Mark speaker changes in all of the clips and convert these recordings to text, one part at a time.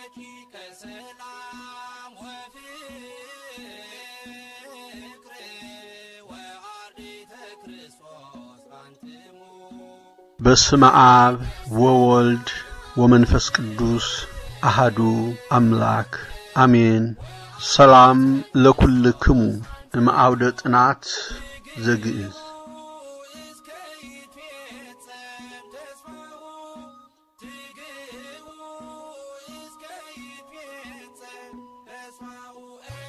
Speaker 1: ረቂቀ ሰላም ወፍቅር ወአርዲተ ክርስቶስ አንትሙ
Speaker 2: በስመ አብ ወወልድ ወመንፈስ ቅዱስ አሃዱ አምላክ አሜን። ሰላም ለኩልክሙ እምአውደ ጥናት ዘግእዝ
Speaker 1: እስከ ይትፌጸም ተስፋሁ ትግህቡ እስከ ይትፌጸም ተስፋሁ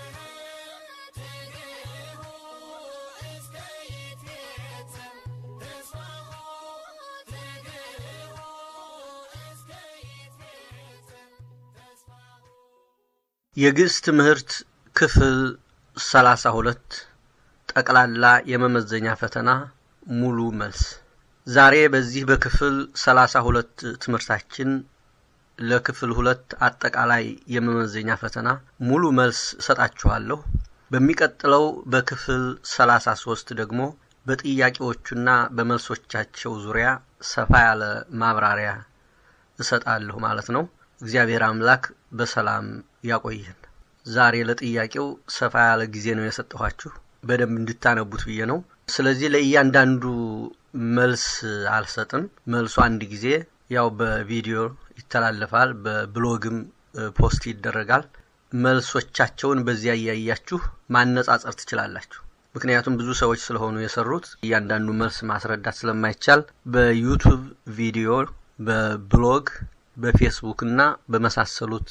Speaker 1: ትግህቡ እስከ ይትፌጸም ተስፋሁ ትግህቡ እስከ ይትፌጸም ተስፋሁ
Speaker 2: የግዕዝ ትምህርት ክፍል ሰላሳ ሁለት ጠቅላላ የመመዘኛ ፈተና ሙሉ መልስ። ዛሬ በዚህ በክፍል ሰላሳ ሁለት ትምህርታችን ለክፍል ሁለት አጠቃላይ የመመዘኛ ፈተና ሙሉ መልስ እሰጣችኋለሁ። በሚቀጥለው በክፍል ሰላሳ ሶስት ደግሞ በጥያቄዎቹና በመልሶቻቸው ዙሪያ ሰፋ ያለ ማብራሪያ እሰጣለሁ ማለት ነው። እግዚአብሔር አምላክ በሰላም ያቆየን። ዛሬ ለጥያቄው ሰፋ ያለ ጊዜ ነው የሰጠኋችሁ በደንብ እንድታነቡት ብዬ ነው። ስለዚህ ለእያንዳንዱ መልስ አልሰጥም። መልሱ አንድ ጊዜ ያው በቪዲዮ ይተላለፋል፣ በብሎግም እ፣ ፖስት ይደረጋል። መልሶቻቸውን በዚያ እያያችሁ ማነጻጸር ትችላላችሁ። ምክንያቱም ብዙ ሰዎች ስለሆኑ የሰሩት እያንዳንዱ መልስ ማስረዳት ስለማይቻል በዩቱብ ቪዲዮ፣ በብሎግ፣ በፌስቡክ እና በመሳሰሉት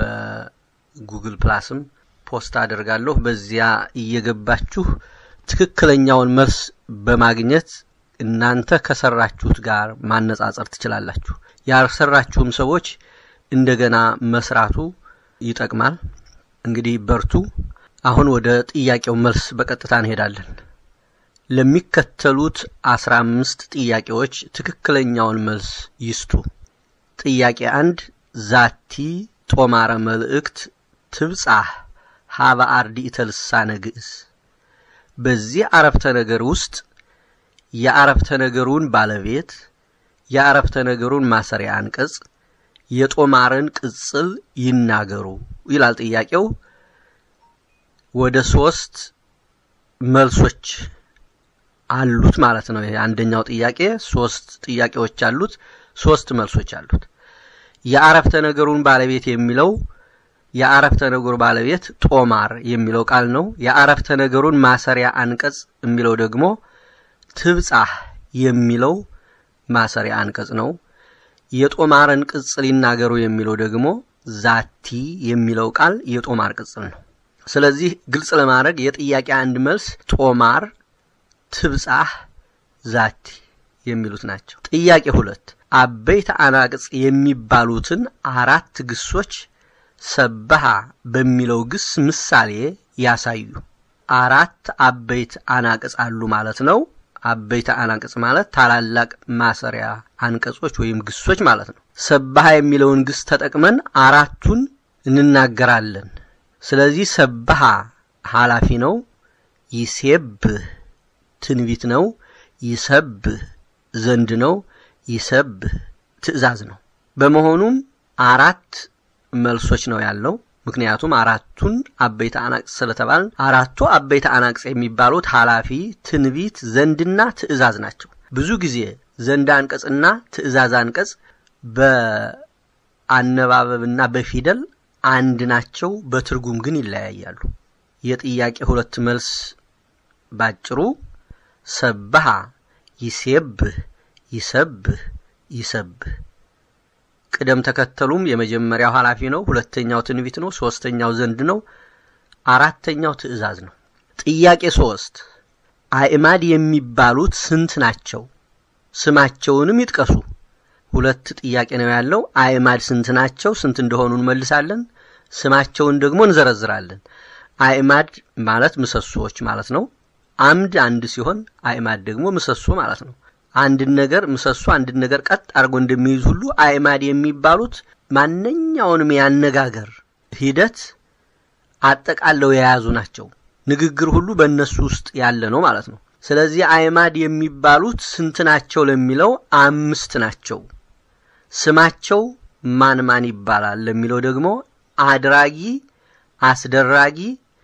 Speaker 2: በጉግል ፕላስም ፖስት አደርጋለሁ። በዚያ እየገባችሁ ትክክለኛውን መልስ በማግኘት እናንተ ከሰራችሁት ጋር ማነጻጸር ትችላላችሁ። ያልሰራችሁም ሰዎች እንደገና መስራቱ ይጠቅማል። እንግዲህ በርቱ። አሁን ወደ ጥያቄው መልስ በቀጥታ እንሄዳለን። ለሚከተሉት አስራ አምስት ጥያቄዎች ትክክለኛውን መልስ ይስጡ። ጥያቄ አንድ ዛቲ ጦማረ መልእክት ትብጻሕ ሀበ አርዲእተ ልሳነ ግዕዝ። በዚህ አረፍተ ነገር ውስጥ የአረፍተ ነገሩን ባለቤት፣ የአረፍተ ነገሩን ማሰሪያ አንቀጽ፣ የጦማርን ቅጽል ይናገሩ ይላል ጥያቄው። ወደ ሶስት መልሶች አሉት ማለት ነው። ይሄ አንደኛው ጥያቄ ሶስት ጥያቄዎች አሉት፣ ሶስት መልሶች አሉት። የአረፍተ ነገሩን ባለቤት የሚለው የአረፍተ ነገሩ ባለቤት ጦማር የሚለው ቃል ነው። የአረፍተ ነገሩን ማሰሪያ አንቀጽ የሚለው ደግሞ ትብጻሕ የሚለው ማሰሪያ አንቀጽ ነው። የጦማርን ቅጽል ይናገሩ የሚለው ደግሞ ዛቲ የሚለው ቃል የጦማር ቅጽል ነው። ስለዚህ ግልጽ ለማድረግ የጥያቄ አንድ መልስ ጦማር፣ ትብጻሕ፣ ዛቲ የሚሉት ናቸው። ጥያቄ ሁለት አበይተ አናቅጽ የሚባሉትን አራት ግሶች ሰበሃ በሚለው ግስ ምሳሌ ያሳዩ። አራት አበይት አናቅጽ አሉ ማለት ነው። አበይተ አናቅጽ ማለት ታላላቅ ማሰሪያ አንቀጾች ወይም ግሶች ማለት ነው። ሰባሃ የሚለውን ግስ ተጠቅመን አራቱን እንናገራለን። ስለዚህ ሰባሃ ኃላፊ ነው። ይሴብህ ትንቢት ነው። ይሰብህ ዘንድ ነው። ይሰብህ ትእዛዝ ነው። በመሆኑም አራት መልሶች ነው ያለው። ምክንያቱም አራቱን አበይተ አናቅጽ ስለተባል አራቱ አበይተ አናቅጽ የሚባሉት ኃላፊ፣ ትንቢት፣ ዘንድና ትእዛዝ ናቸው። ብዙ ጊዜ ዘንድ አንቀጽና ትእዛዝ አንቀጽ በአነባበብና በፊደል አንድ ናቸው፣ በትርጉም ግን ይለያያሉ። የጥያቄ ሁለት መልስ ባጭሩ ሰብሃ፣ ይሴብህ፣ ይሰብህ፣ ይሰብህ ቅደም ተከተሉም የመጀመሪያው ኃላፊ ነው፣ ሁለተኛው ትንቢት ነው፣ ሶስተኛው ዘንድ ነው፣ አራተኛው ትእዛዝ ነው። ጥያቄ ሶስት አእማድ የሚባሉት ስንት ናቸው? ስማቸውንም ይጥቀሱ። ሁለት ጥያቄ ነው ያለው። አእማድ ስንት ናቸው? ስንት እንደሆኑ እንመልሳለን። ስማቸውን ደግሞ እንዘረዝራለን። አእማድ ማለት ምሰሶዎች ማለት ነው። አምድ አንድ ሲሆን አእማድ ደግሞ ምሰሶ ማለት ነው። አንድን ነገር ምሰሶ አንድን ነገር ቀጥ አድርጎ እንደሚይዝ ሁሉ አእማድ የሚባሉት ማንኛውንም ያነጋገር ሂደት አጠቃለው የያዙ ናቸው። ንግግር ሁሉ በእነሱ ውስጥ ያለ ነው ማለት ነው። ስለዚህ አእማድ የሚባሉት ስንት ናቸው ለሚለው አምስት ናቸው። ስማቸው ማን ማን ይባላል ለሚለው ደግሞ አድራጊ፣ አስደራጊ፣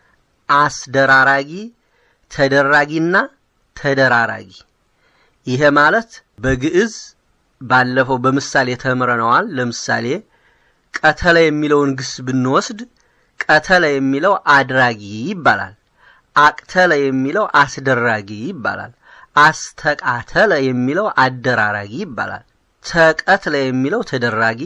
Speaker 2: አስደራራጊ፣ ተደራጊና ተደራራጊ። ይሄ ማለት በግዕዝ ባለፈው በምሳሌ ተምረነዋል። ለምሳሌ ቀተለ የሚለውን ግስ ብንወስድ ቀተለ የሚለው አድራጊ ይባላል። አቅተለ የሚለው አስደራጊ ይባላል። አስተቃተለ የሚለው አደራራጊ ይባላል። ተቀትለ የሚለው ተደራጊ፣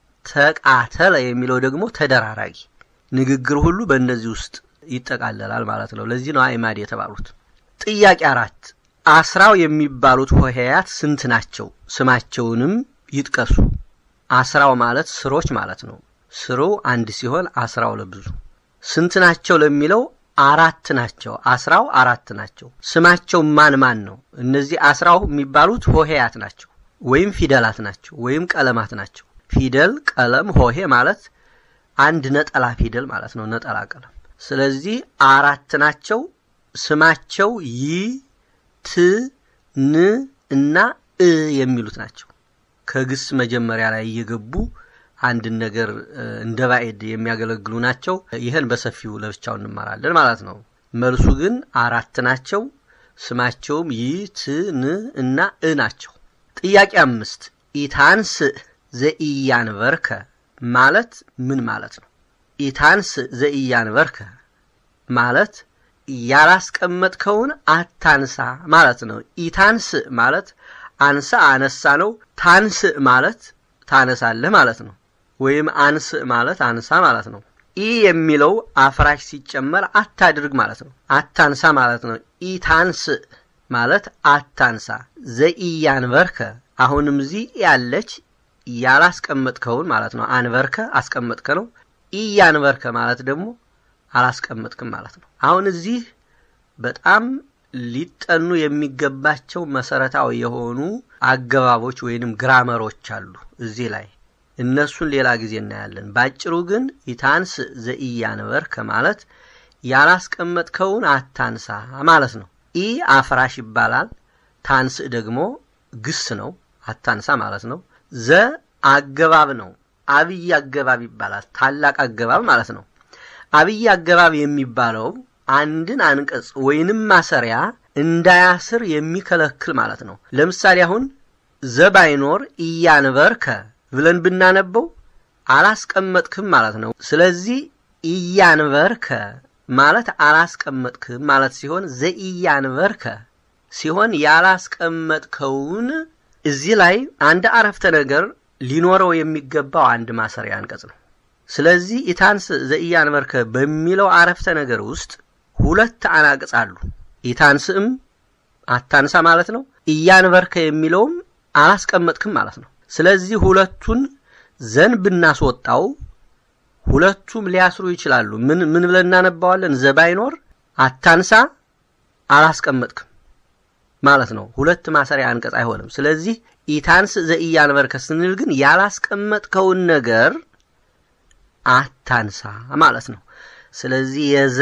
Speaker 2: ተቃተለ የሚለው ደግሞ ተደራራጊ። ንግግር ሁሉ በእነዚህ ውስጥ ይጠቃለላል ማለት ነው። ለዚህ ነው አዕማድ የተባሉት። ጥያቄ አራት አስራው የሚባሉት ሆሄያት ስንት ናቸው? ስማቸውንም ይጥቀሱ። አስራው ማለት ስሮች ማለት ነው። ስሩ አንድ ሲሆን አስራው ለብዙ። ስንት ናቸው ለሚለው አራት ናቸው። አስራው አራት ናቸው። ስማቸው ማን ማን ነው? እነዚህ አስራው የሚባሉት ሆሄያት ናቸው፣ ወይም ፊደላት ናቸው፣ ወይም ቀለማት ናቸው። ፊደል፣ ቀለም፣ ሆሄ ማለት አንድ ነጠላ ፊደል ማለት ነው። ነጠላ ቀለም። ስለዚህ አራት ናቸው። ስማቸው ይ ት ን እና እ የሚሉት ናቸው። ከግስ መጀመሪያ ላይ እየገቡ አንድን ነገር እንደ ባዕድ የሚያገለግሉ ናቸው። ይህን በሰፊው ለብቻው እንማራለን ማለት ነው። መልሱ ግን አራት ናቸው። ስማቸውም ይ ት ን እና እ ናቸው። ጥያቄ አምስት ኢታንስእ ዘኢያንበርከ ማለት ምን ማለት ነው? ኢታንስእ ዘኢያንበርከ ማለት ያላስቀመጥከውን አታንሳ ማለት ነው። ኢታንስእ ማለት አንሳ አነሳ ነው። ታንስእ ማለት ታነሳለህ ማለት ነው። ወይም አንስእ ማለት አንሳ ማለት ነው። ኢ የሚለው አፍራሽ ሲጨመር አታድርግ ማለት ነው። አታንሳ ማለት ነው። ኢታንስእ ማለት አታንሳ። ዘኢያንበርከ አሁንም እዚህ ያለች ያላስቀመጥከውን ማለት ነው። አንበርከ አስቀመጥከ ነው። ኢያንበርከ ማለት ደግሞ አላስቀመጥክም ማለት ነው። አሁን እዚህ በጣም ሊጠኑ የሚገባቸው መሰረታዊ የሆኑ አገባቦች ወይንም ግራመሮች አሉ እዚህ ላይ እነሱን ሌላ ጊዜ እናያለን። ባጭሩ ግን ኢታንስ ዘኢያንበርከ ማለት ያላስቀመጥከውን አታንሳ ማለት ነው። ኢ አፍራሽ ይባላል። ታንስእ ደግሞ ግስ ነው፣ አታንሳ ማለት ነው። ዘ አገባብ ነው። አብይ አገባብ ይባላል። ታላቅ አገባብ ማለት ነው። አብይ አገባብ የሚባለው አንድን አንቀጽ ወይንም ማሰሪያ እንዳያስር የሚከለክል ማለት ነው። ለምሳሌ አሁን ዘባይኖር እያንበርከ ብለን ብናነበው አላስቀመጥክም ማለት ነው። ስለዚህ እያንበርከ ማለት አላስቀመጥክም ማለት ሲሆን ዘኢያንበርከ ሲሆን ያላስቀመጥከውን እዚህ ላይ አንድ አረፍተ ነገር ሊኖረው የሚገባው አንድ ማሰሪያ አንቀጽ ነው። ስለዚህ ኢታንስ ዘኢያንበርከ በሚለው አረፍተ ነገር ውስጥ ሁለት አናቅጽ አሉ። ኢታንስም አታንሳ ማለት ነው። እያንበርከ የሚለውም አላስቀመጥክም ማለት ነው። ስለዚህ ሁለቱን ዘን ብናስወጣው ሁለቱም ሊያስሩ ይችላሉ። ምን ምን ብለን እናነባዋለን? ዘባይኖር አታንሳ አላስቀመጥክም ማለት ነው። ሁለት ማሰሪያ አንቀጽ አይሆንም። ስለዚህ ኢታንስ ዘኢያንበርከ ስንል ግን ያላስቀመጥከውን ነገር አታንሳ ማለት ነው። ስለዚህ የዘ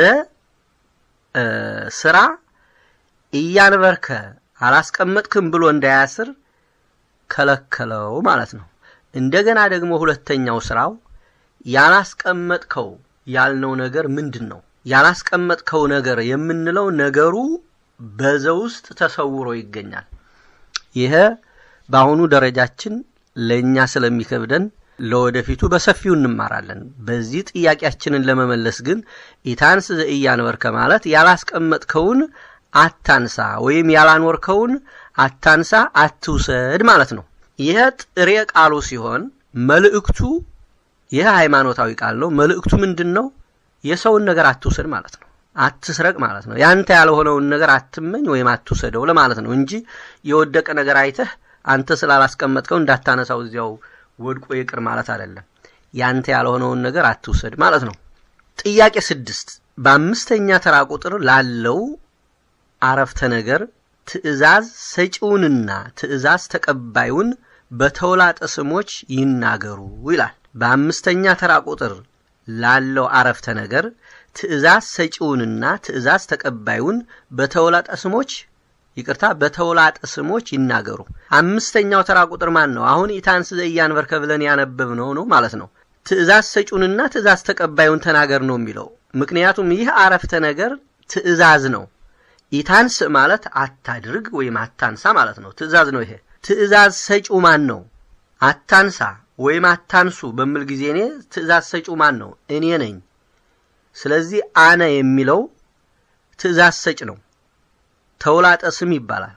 Speaker 2: ስራ እያንበርከ አላስቀመጥክም ብሎ እንዳያስር ከለከለው ማለት ነው። እንደገና ደግሞ ሁለተኛው ስራው ያላስቀመጥከው ያልነው ነገር ምንድን ነው? ያላስቀመጥከው ነገር የምንለው ነገሩ በዘ ውስጥ ተሰውሮ ይገኛል። ይሄ በአሁኑ ደረጃችን ለእኛ ስለሚከብደን ለወደፊቱ በሰፊው እንማራለን። በዚህ ጥያቄያችንን ለመመለስ ግን ኢታንስ ዘኢያንበርከ ማለት ያላስቀመጥከውን አታንሳ ወይም ያላኖርከውን አታንሳ፣ አትውሰድ ማለት ነው። ይህ ጥሬ ቃሉ ሲሆን መልእክቱ ይህ ሃይማኖታዊ ቃል ነው። መልእክቱ ምንድን ነው? የሰውን ነገር አትውሰድ ማለት ነው። አትስረቅ ማለት ነው። ያንተ ያልሆነውን ነገር አትመኝ ወይም አትውሰደው ለማለት ነው እንጂ የወደቀ ነገር አይተህ አንተ ስላላስቀመጥከው እንዳታነሳው እዚያው ወድቆ ይቅር ማለት አይደለም። ያንተ ያልሆነውን ነገር አትውሰድ ማለት ነው። ጥያቄ ስድስት በአምስተኛ ተራ ቁጥር ላለው አረፍተ ነገር ትዕዛዝ ሰጪውንና ትዕዛዝ ተቀባዩን በተውላጠ ስሞች ይናገሩ ይላል። በአምስተኛ ተራ ቁጥር ላለው አረፍተ ነገር ትዕዛዝ ሰጪውንና ትዕዛዝ ተቀባዩን በተውላጠ ስሞች ይቅርታ በተውላጠ ስሞች ይናገሩ። አምስተኛው ተራ ቁጥር ማን ነው? አሁን ኢታንስ ዘኢያንበርከ ብለን ያነበብነው ነው ማለት ነው። ትእዛዝ ሰጪውንና ትእዛዝ ተቀባዩን ተናገር ነው የሚለው። ምክንያቱም ይህ አረፍተ ነገር ትእዛዝ ነው። ኢታንስ ማለት አታድርግ ወይም አታንሳ ማለት ነው። ትእዛዝ ነው ይሄ። ትእዛዝ ሰጪው ማን ነው? አታንሳ ወይም አታንሱ በሚል ጊዜ እኔ ትእዛዝ ሰጪው ማን ነው? እኔ ነኝ። ስለዚህ አነ የሚለው ትእዛዝ ሰጭ ነው። ተውላጠ ስም ይባላል።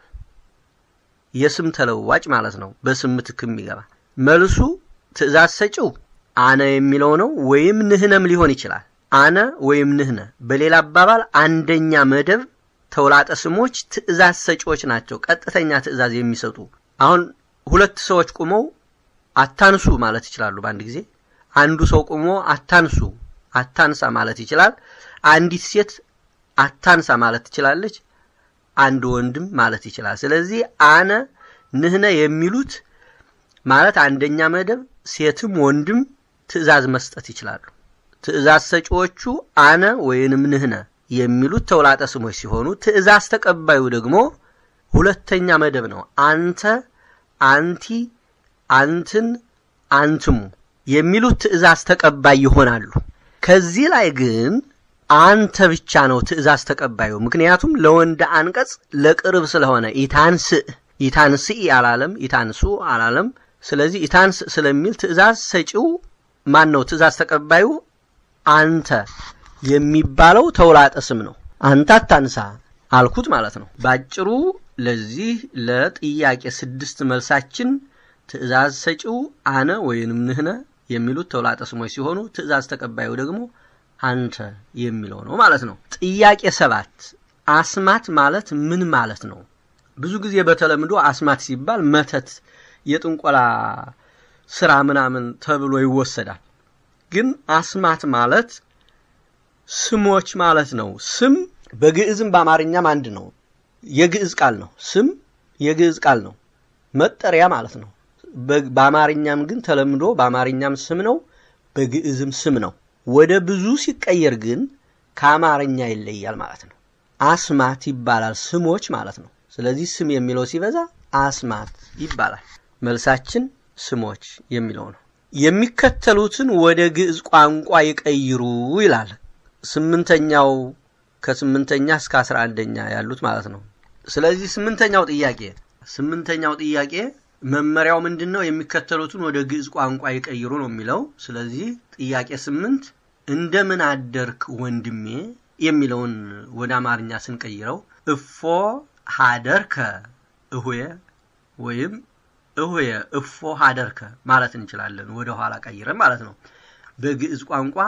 Speaker 2: የስም ተለዋጭ ማለት ነው። በስም ምትክ የሚገባ መልሱ ትእዛዝ ሰጪው አነ የሚለው ነው፣ ወይም ንህነም ሊሆን ይችላል። አነ ወይም ንህነ። በሌላ አባባል አንደኛ መደብ ተውላጠ ስሞች ትእዛዝ ሰጪዎች ናቸው፣ ቀጥተኛ ትእዛዝ የሚሰጡ። አሁን ሁለት ሰዎች ቁመው አታንሱ ማለት ይችላሉ በአንድ ጊዜ። አንዱ ሰው ቁሞ አታንሱ፣ አታንሳ ማለት ይችላል። አንዲት ሴት አታንሳ ማለት ትችላለች። አንድ ወንድም ማለት ይችላል። ስለዚህ አነ ንህነ የሚሉት ማለት አንደኛ መደብ ሴትም ወንድም ትእዛዝ መስጠት ይችላሉ። ትእዛዝ ሰጪዎቹ አነ ወይንም ንህነ የሚሉት ተውላጠ ስሞች ሲሆኑ ትእዛዝ ተቀባዩ ደግሞ ሁለተኛ መደብ ነው። አንተ፣ አንቲ፣ አንትን፣ አንትሙ የሚሉት ትእዛዝ ተቀባይ ይሆናሉ። ከዚህ ላይ ግን አንተ ብቻ ነው ትእዛዝ ተቀባዩ። ምክንያቱም ለወንድ አንቀጽ ለቅርብ ስለሆነ ኢታንስእ ኢታንስኢ አላለም፣ ኢታንሱ አላለም። ስለዚህ ኢታንስ ስለሚል ትእዛዝ ሰጪው ማን ነው? ትእዛዝ ተቀባዩ አንተ የሚባለው ተውላጠ ስም ነው። አንተ አታንሳ አልኩት ማለት ነው። ባጭሩ ለዚህ ለጥያቄ ስድስት መልሳችን ትእዛዝ ሰጪው አነ ወይንም ንህነ የሚሉት ተውላጠ ስሞች ሲሆኑ ትእዛዝ ተቀባዩ ደግሞ አንተ የሚለው ነው ማለት ነው። ጥያቄ ሰባት አስማት ማለት ምን ማለት ነው? ብዙ ጊዜ በተለምዶ አስማት ሲባል መተት፣ የጥንቆላ ስራ ምናምን ተብሎ ይወሰዳል። ግን አስማት ማለት ስሞች ማለት ነው። ስም በግዕዝም በአማርኛም አንድ ነው። የግዕዝ ቃል ነው። ስም የግዕዝ ቃል ነው። መጠሪያ ማለት ነው። በአማርኛም ግን ተለምዶ በአማርኛም ስም ነው፣ በግዕዝም ስም ነው። ወደ ብዙ ሲቀየር ግን ከአማርኛ ይለያል ማለት ነው። አስማት ይባላል ስሞች ማለት ነው። ስለዚህ ስም የሚለው ሲበዛ አስማት ይባላል። መልሳችን ስሞች የሚለው ነው። የሚከተሉትን ወደ ግዕዝ ቋንቋ ይቀይሩ ይላል። ስምንተኛው ከስምንተኛ እስከ አስራ አንደኛ ያሉት ማለት ነው። ስለዚህ ስምንተኛው ጥያቄ ስምንተኛው ጥያቄ መመሪያው ምንድን ነው? የሚከተሉትን ወደ ግዕዝ ቋንቋ ይቀይሩ ነው የሚለው። ስለዚህ ጥያቄ ስምንት እንደምን አደርክ ወንድሜ የሚለውን ወደ አማርኛ ስንቀይረው እፎ ሀደርከ እሁየ ወይም እሁየ እፎ ሀደርከ ማለት እንችላለን። ወደ ኋላ ቀይረን ማለት ነው። በግዕዝ ቋንቋ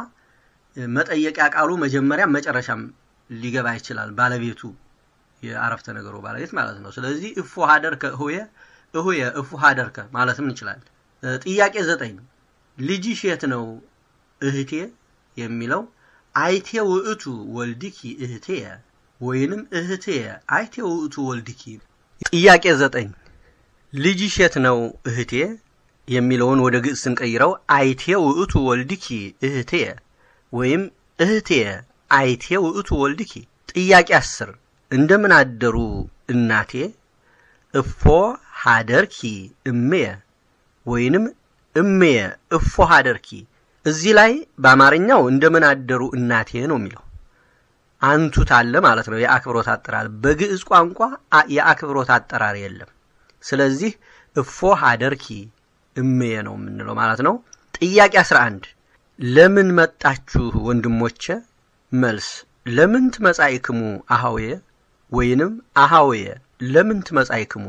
Speaker 2: መጠየቂያ ቃሉ መጀመሪያም መጨረሻም ሊገባ ይችላል። ባለቤቱ የአረፍተ ነገሩ ባለቤት ማለት ነው። ስለዚህ እፎ ሀደርከ እሁየ እሁየ እፎ ሀደርከ ማለትም እንችላለን። ጥያቄ ዘጠኝ ልጅሽ የት ነው እህቴ የሚለው አይቴ ውእቱ ወልድኪ እህቴየ ወይንም እህቴየ አይቴ ውእቱ ወልድኪ። ጥያቄ ዘጠኝ ልጅሽ የት ነው እህቴ የሚለውን ወደ ግዕዝ ስንቀይረው አይቴ ውእቱ ወልድኪ እህቴየ ወይም እህቴየ አይቴ ውእቱ ወልድኪ። ጥያቄ አስር እንደምን አደሩ እናቴ እፎ ሀደርኪ እምየ ወይንም እምየ እፎ ሀደርኪ። እዚህ ላይ በአማርኛው እንደምን አደሩ እናቴ ነው የሚለው አንቱት አለ ማለት ነው፣ የአክብሮት አጠራር። በግዕዝ ቋንቋ የአክብሮት አጠራር የለም። ስለዚህ እፎ ሀደርኪ እምየ ነው የምንለው ማለት ነው። ጥያቄ 11 ለምን መጣችሁ ወንድሞቼ? መልስ ለምን ትመጻእክሙ አሃውየ ወይንም አሃውየ ለምን ትመጻእክሙ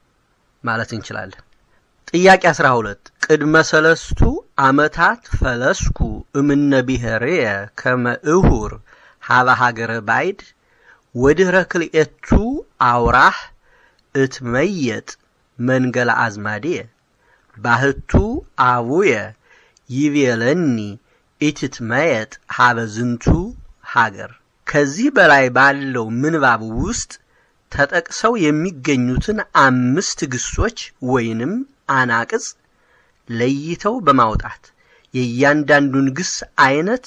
Speaker 2: ማለት እንችላለን። ጥያቄ 12 ቅድመ ሰለስቱ ዓመታት ፈለስኩ እምነ ብሔርየ ከመ እሁር ሀበ ሀገረ ባይድ ወድኅረ ክልኤቱ አውራህ እትመየጥ መንገለ አዝማዴየ ባህቱ አቡየ ይቤለኒ ኢትትመየጥ ሀበ ዝንቱ ሀገር። ከዚህ በላይ ባለው ምንባብ ውስጥ ተጠቅሰው የሚገኙትን አምስት ግሶች ወይንም አናቅጽ ለይተው በማውጣት የእያንዳንዱን ግስ አይነት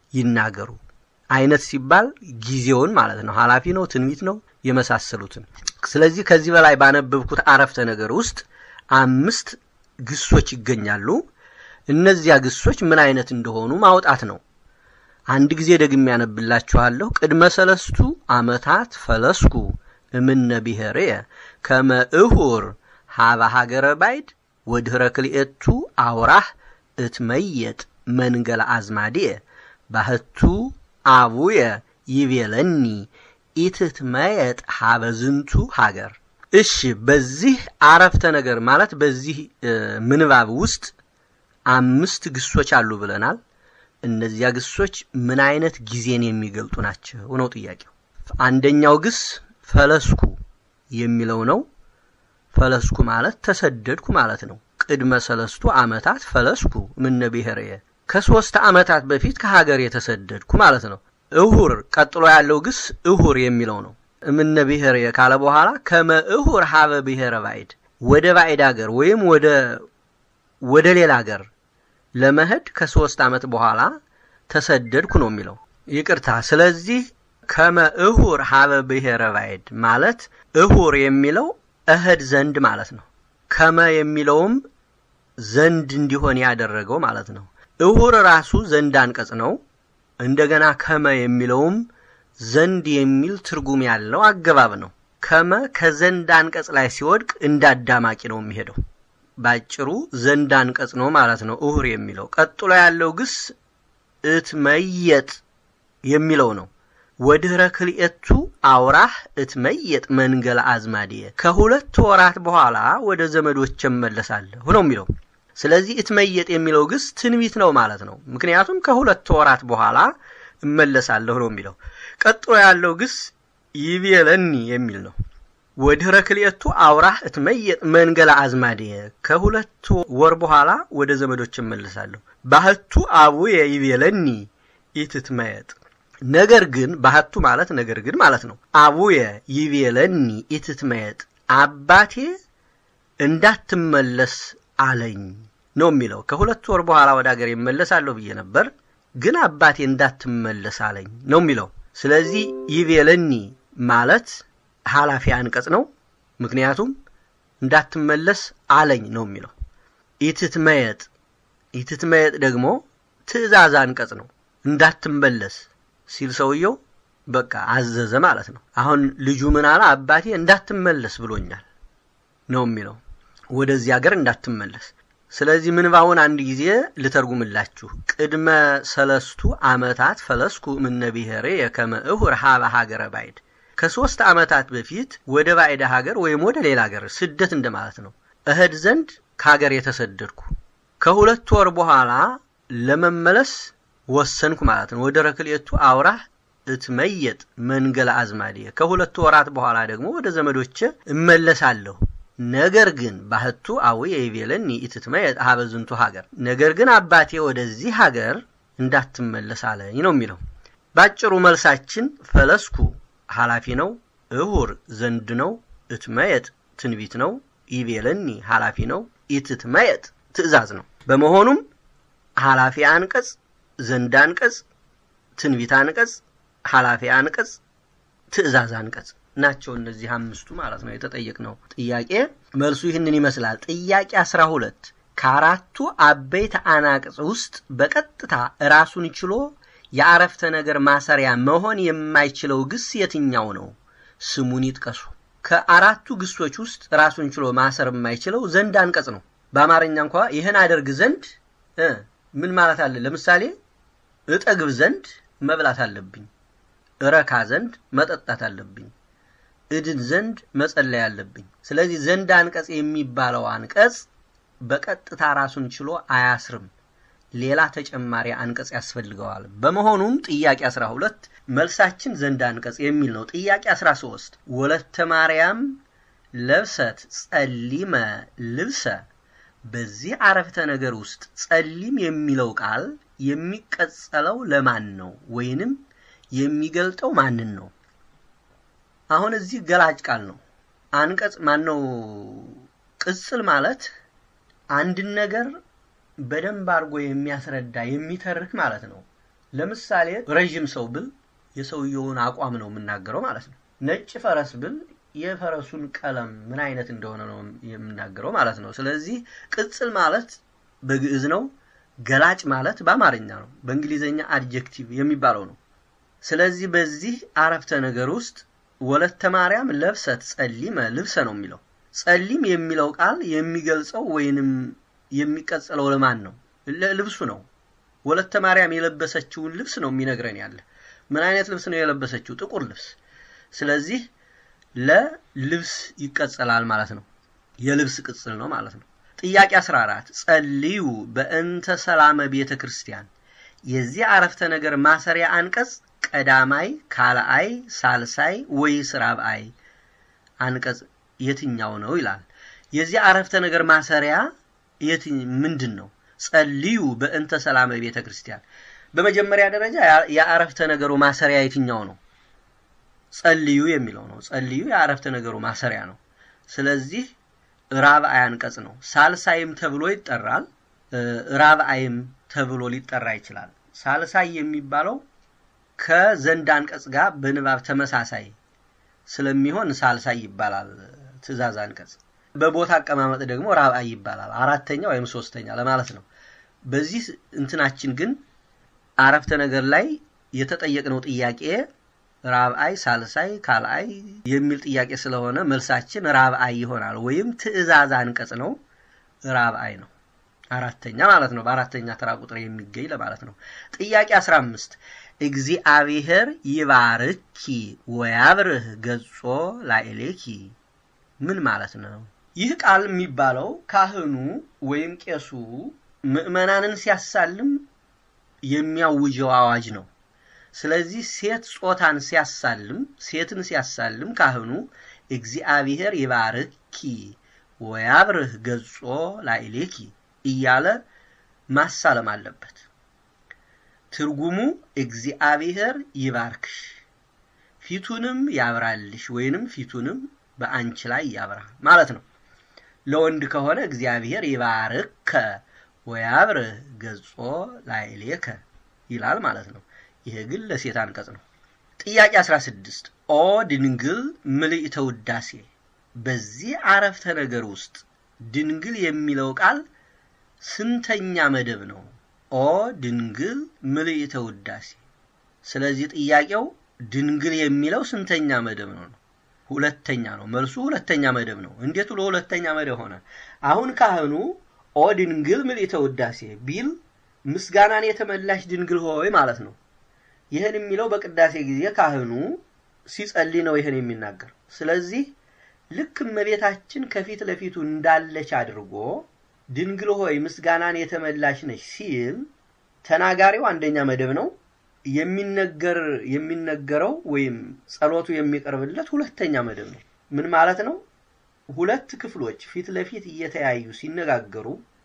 Speaker 2: ይናገሩ። አይነት ሲባል ጊዜውን ማለት ነው። ኃላፊ ነው፣ ትንቢት ነው፣ የመሳሰሉትን ስለዚህ ከዚህ በላይ ባነበብኩት አረፍተ ነገር ውስጥ አምስት ግሶች ይገኛሉ። እነዚያ ግሶች ምን አይነት እንደሆኑ ማውጣት ነው። አንድ ጊዜ ደግሜ ያነብላችኋለሁ። ቅድመ ሰለስቱ ዓመታት ፈለስኩ እምነ ብሔርየ ከመ እሁር ሀበ ሀገረ ባይድ ወድህረ ክልኤቱ አውራህ እትመየጥ መንገለ አዝማድየ ባህቱ አቡየ ይቤለኒ ኢትትመየጥ ሀበ ዝንቱ ሀገር። እሺ፣ በዚህ አረፍተ ነገር ማለት በዚህ እ፣ ምንባብ ውስጥ አምስት ግሶች አሉ ብለናል። እነዚያ ግሶች ምን አይነት ጊዜን የሚገልጡ ናቸው ነው ጥያቄው። አንደኛው ግስ ፈለስኩ የሚለው ነው። ፈለስኩ ማለት ተሰደድኩ ማለት ነው። ቅድመ ሰለስቱ ዓመታት ፈለስኩ ምነ ብሔርየ ከሶስት ዓመታት በፊት ከሀገር የተሰደድኩ ማለት ነው። እሁር ቀጥሎ ያለው ግስ እሁር የሚለው ነው። እምነ ብሔርየ ካለ በኋላ ከመ እሁር ሀበ ብሔረ ባዕድ ወደ ባዕድ ሀገር ወይም ወደ ወደ ሌላ ሀገር ለመሄድ ከሶስት ዓመት በኋላ ተሰደድኩ ነው የሚለው። ይቅርታ። ስለዚህ ከመ እሁር ሀበ ብሔረ ባዕድ ማለት እሁር የሚለው እህድ ዘንድ ማለት ነው። ከመ የሚለውም ዘንድ እንዲሆን ያደረገው ማለት ነው። እሁር ራሱ ዘንድ አንቀጽ ነው። እንደገና ከመ የሚለውም ዘንድ የሚል ትርጉም ያለው አገባብ ነው። ከመ ከዘንድ አንቀጽ ላይ ሲወድቅ እንዳዳማቂ ነው የሚሄደው። ባጭሩ ዘንድ አንቀጽ ነው ማለት ነው እሁር የሚለው። ቀጥሎ ያለው ግስ እትመየጥ የሚለው ነው። ወድህረ ክልኤቱ አውራህ እትመየጥ መንገለ አዝማድየ ከሁለት ወራት በኋላ ወደ ዘመዶች እመለሳለሁ ነው የሚለው። ስለዚህ እትመየጥ የሚለው ግስ ትንቢት ነው ማለት ነው። ምክንያቱም ከሁለት ወራት በኋላ እመለሳለሁ ነው የሚለው። ቀጥሎ ያለው ግስ ይቤለኒ የሚል ነው። ወድህረ ክልኤቱ አውራህ እትመየጥ መንገለ አዝማድየ ከሁለት ወር በኋላ ወደ ዘመዶች እመለሳለሁ። ባህቱ አቡየ ይቤለኒ ኢትትመየጥ ነገር ግን ባህቱ ማለት ነገር ግን ማለት ነው። አቡየ ይቤለኒ ኢትትመየጥ አባቴ እንዳትመለስ አለኝ ነው የሚለው። ከሁለት ወር በኋላ ወደ ሀገር ይመለሳለሁ ብዬ ነበር፣ ግን አባቴ እንዳትመለስ አለኝ ነው የሚለው። ስለዚህ ይቤለኒ ማለት ኃላፊ አንቀጽ ነው። ምክንያቱም እንዳትመለስ አለኝ ነው የሚለው። ኢትትመየጥ ኢትትመየጥ ደግሞ ትእዛዝ አንቀጽ ነው። እንዳትመለስ ሲል ሰውየው በቃ አዘዘ ማለት ነው። አሁን ልጁ ምን አለ? አባቴ እንዳትመለስ ብሎኛል ነው የሚለው፣ ወደዚህ ሀገር እንዳትመለስ። ስለዚህ ምንባውን አንድ ጊዜ ልተርጉምላችሁ። ቅድመ ሰለስቱ ዓመታት ፈለስኩ እምነ ብሔርየ ከመ እሁር ሀበ ሀገረ ባዕድ ከሶስት ዓመታት በፊት ወደ ባዕድ ሀገር ወይም ወደ ሌላ ሀገር ስደት እንደማለት ነው እህድ ዘንድ ከሀገር የተሰደድኩ ከሁለት ወር በኋላ ለመመለስ ወሰንኩ ማለት ነው። ወደ ረክልኤቱ አውራህ እትመየጥ መንገለ አዝማድየ ከሁለት ወራት በኋላ ደግሞ ወደ ዘመዶቼ እመለሳለሁ። ነገር ግን ባህቱ አቡየ ይቤለኒ ኢትትመየጥ ሀበ ዝንቱ ሀገር፣ ነገር ግን አባቴ ወደዚህ ሀገር እንዳትመለስ አለኝ ነው የሚለው። ባጭሩ መልሳችን ፈለስኩ ኃላፊ ነው፣ እሁር ዘንድ ነው፣ እትመየጥ ትንቢት ነው፣ ይቤለኒ ኃላፊ ነው፣ ኢትትመየጥ ትእዛዝ ነው። በመሆኑም ኃላፊ አንቀጽ ዘንድ አንቀጽ፣ ትንቢት አንቀጽ፣ ኃላፊ አንቀጽ፣ ትእዛዝ አንቀጽ ናቸው እነዚህ አምስቱ ማለት ነው። የተጠየቅነው ጥያቄ መልሱ ይህንን ይመስላል። ጥያቄ አስራ ሁለት ከአራቱ አበይት አናቅጽ ውስጥ በቀጥታ ራሱን ችሎ የአረፍተ ነገር ማሰሪያ መሆን የማይችለው ግስ የትኛው ነው? ስሙን ይጥቀሱ። ከአራቱ ግሶች ውስጥ ራሱን ችሎ ማሰር የማይችለው ዘንድ አንቀጽ ነው። በአማርኛ እንኳ ይህን አደርግ ዘንድ እ ምን ማለት አለ? ለምሳሌ እጠግብ ዘንድ መብላት አለብኝ፣ እረካ ዘንድ መጠጣት አለብኝ፣ እድን ዘንድ መጸለይ አለብኝ። ስለዚህ ዘንድ አንቀጽ የሚባለው አንቀጽ በቀጥታ ራሱን ችሎ አያስርም። ሌላ ተጨማሪ አንቀጽ ያስፈልገዋል። በመሆኑም ጥያቄ 12 መልሳችን ዘንድ አንቀጽ የሚል ነው። ጥያቄ 13 ወለተ ማርያም ለብሰት ጸሊመ ልብሰ በዚህ አረፍተ ነገር ውስጥ ጸሊም የሚለው ቃል የሚቀጸለው ለማን ነው? ወይንም የሚገልጠው ማንን ነው? አሁን እዚህ ገላጭ ቃል ነው። አንቀጽ ማን ነው? ቅጽል ማለት አንድን ነገር በደንብ አድርጎ የሚያስረዳ የሚተርክ ማለት ነው። ለምሳሌ ረዥም ሰው ብል የሰውየውን አቋም ነው የምናገረው ማለት ነው። ነጭ ፈረስ ብል የፈረሱን ቀለም ምን አይነት እንደሆነ ነው የምናገረው ማለት ነው። ስለዚህ ቅጽል ማለት በግዕዝ ነው። ገላጭ ማለት በአማርኛ ነው። በእንግሊዝኛ አድጀክቲቭ የሚባለው ነው። ስለዚህ በዚህ አረፍተ ነገር ውስጥ ወለተ ማርያም ለብሰት ጸሊመ ልብሰ ነው የሚለው። ጸሊም የሚለው ቃል የሚገልጸው ወይንም የሚቀጸለው ለማን ነው? ለልብሱ ነው። ወለተ ማርያም የለበሰችውን ልብስ ነው የሚነግረን ያለ። ምን አይነት ልብስ ነው የለበሰችው? ጥቁር ልብስ። ስለዚህ ለልብስ ይቀጸላል ማለት ነው። የልብስ ቅጽል ነው ማለት ነው። ጥያቄ 14 ጸልዩ በእንተ ሰላመ ቤተ ክርስቲያን። የዚህ አረፍተ ነገር ማሰሪያ አንቀጽ ቀዳማይ፣ ካልአይ፣ ሳልሳይ ወይስ ራብአይ አንቀጽ የትኛው ነው ይላል። የዚህ አረፍተ ነገር ማሰሪያ የት ምንድን ነው? ጸልዩ በእንተ ሰላመ ቤተ ክርስቲያን። በመጀመሪያ ደረጃ የአረፍተ ነገሩ ማሰሪያ የትኛው ነው? ጸልዩ የሚለው ነው። ጸልዩ የአረፍተ ነገሩ ማሰሪያ ነው። ስለዚህ ራብአይ አንቀጽ ነው። ሳልሳይም ተብሎ ይጠራል። ራብአይም ተብሎ ሊጠራ ይችላል። ሳልሳይ የሚባለው ከዘንድ አንቀጽ ጋር በንባብ ተመሳሳይ ስለሚሆን ሳልሳይ ይባላል። ትእዛዝ አንቀጽ በቦታ አቀማመጥ ደግሞ ራብአይ ይባላል። አራተኛ ወይም ሶስተኛ ለማለት ነው። በዚህ እንትናችን ግን አረፍተ ነገር ላይ የተጠየቅነው ጥያቄ ራብአይ፣ ሳልሳይ፣ ካልአይ የሚል ጥያቄ ስለሆነ መልሳችን ራብአይ ይሆናል። ወይም ትእዛዝ አንቀጽ ነው። ራብአይ ነው። አራተኛ ማለት ነው። በአራተኛ ተራ ቁጥር የሚገኝ ለማለት ነው። ጥያቄ 15 እግዚአብሔር ይባርኪ ወያብርህ ገጾ ላዕሌኪ ምን ማለት ነው? ይህ ቃል የሚባለው ካህኑ ወይም ቄሱ ምዕመናንን ሲያሳልም የሚያውጀው አዋጅ ነው። ስለዚህ ሴት ጾታን ሲያሳልም ሴትን ሲያሳልም ካህኑ እግዚአብሔር ይባርኪ ወያብርህ ገጾ ላዕሌኪ እያለ ማሳለም አለበት። ትርጉሙ እግዚአብሔር ይባርክሽ ፊቱንም ያብራልሽ ወይንም ፊቱንም በአንቺ ላይ ያብራ ማለት ነው። ለወንድ ከሆነ እግዚአብሔር ይባርከ ወያብርህ ገጾ ላዕሌከ ይላል ማለት ነው። ይሄ ግን ለሴት አንቀጽ ነው። ጥያቄ 16 ኦ ድንግል ምልዕተ ውዳሴ። በዚህ አረፍተ ነገር ውስጥ ድንግል የሚለው ቃል ስንተኛ መደብ ነው? ኦ ድንግል ምልዕተ ውዳሴ። ስለዚህ ጥያቄው ድንግል የሚለው ስንተኛ መደብ ነው? ሁለተኛ ነው። መልሱ ሁለተኛ መደብ ነው። እንዴት ብሎ ሁለተኛ መደብ ሆነ? አሁን ካህኑ ኦ ድንግል ምልዕተ ውዳሴ ቢል ምስጋናን የተመላሽ ድንግል ሆይ ማለት ነው። ይህን የሚለው በቅዳሴ ጊዜ ካህኑ ሲጸልይ ነው ይህን የሚናገር። ስለዚህ ልክ እመቤታችን ከፊት ለፊቱ እንዳለች አድርጎ ድንግል ሆይ ምስጋናን የተመላሽ ነች ሲል ተናጋሪው አንደኛ መደብ ነው። የሚነገር የሚነገረው ወይም ጸሎቱ የሚቀርብለት ሁለተኛ መደብ ነው። ምን ማለት ነው? ሁለት ክፍሎች ፊት ለፊት እየተያዩ ሲነጋገሩ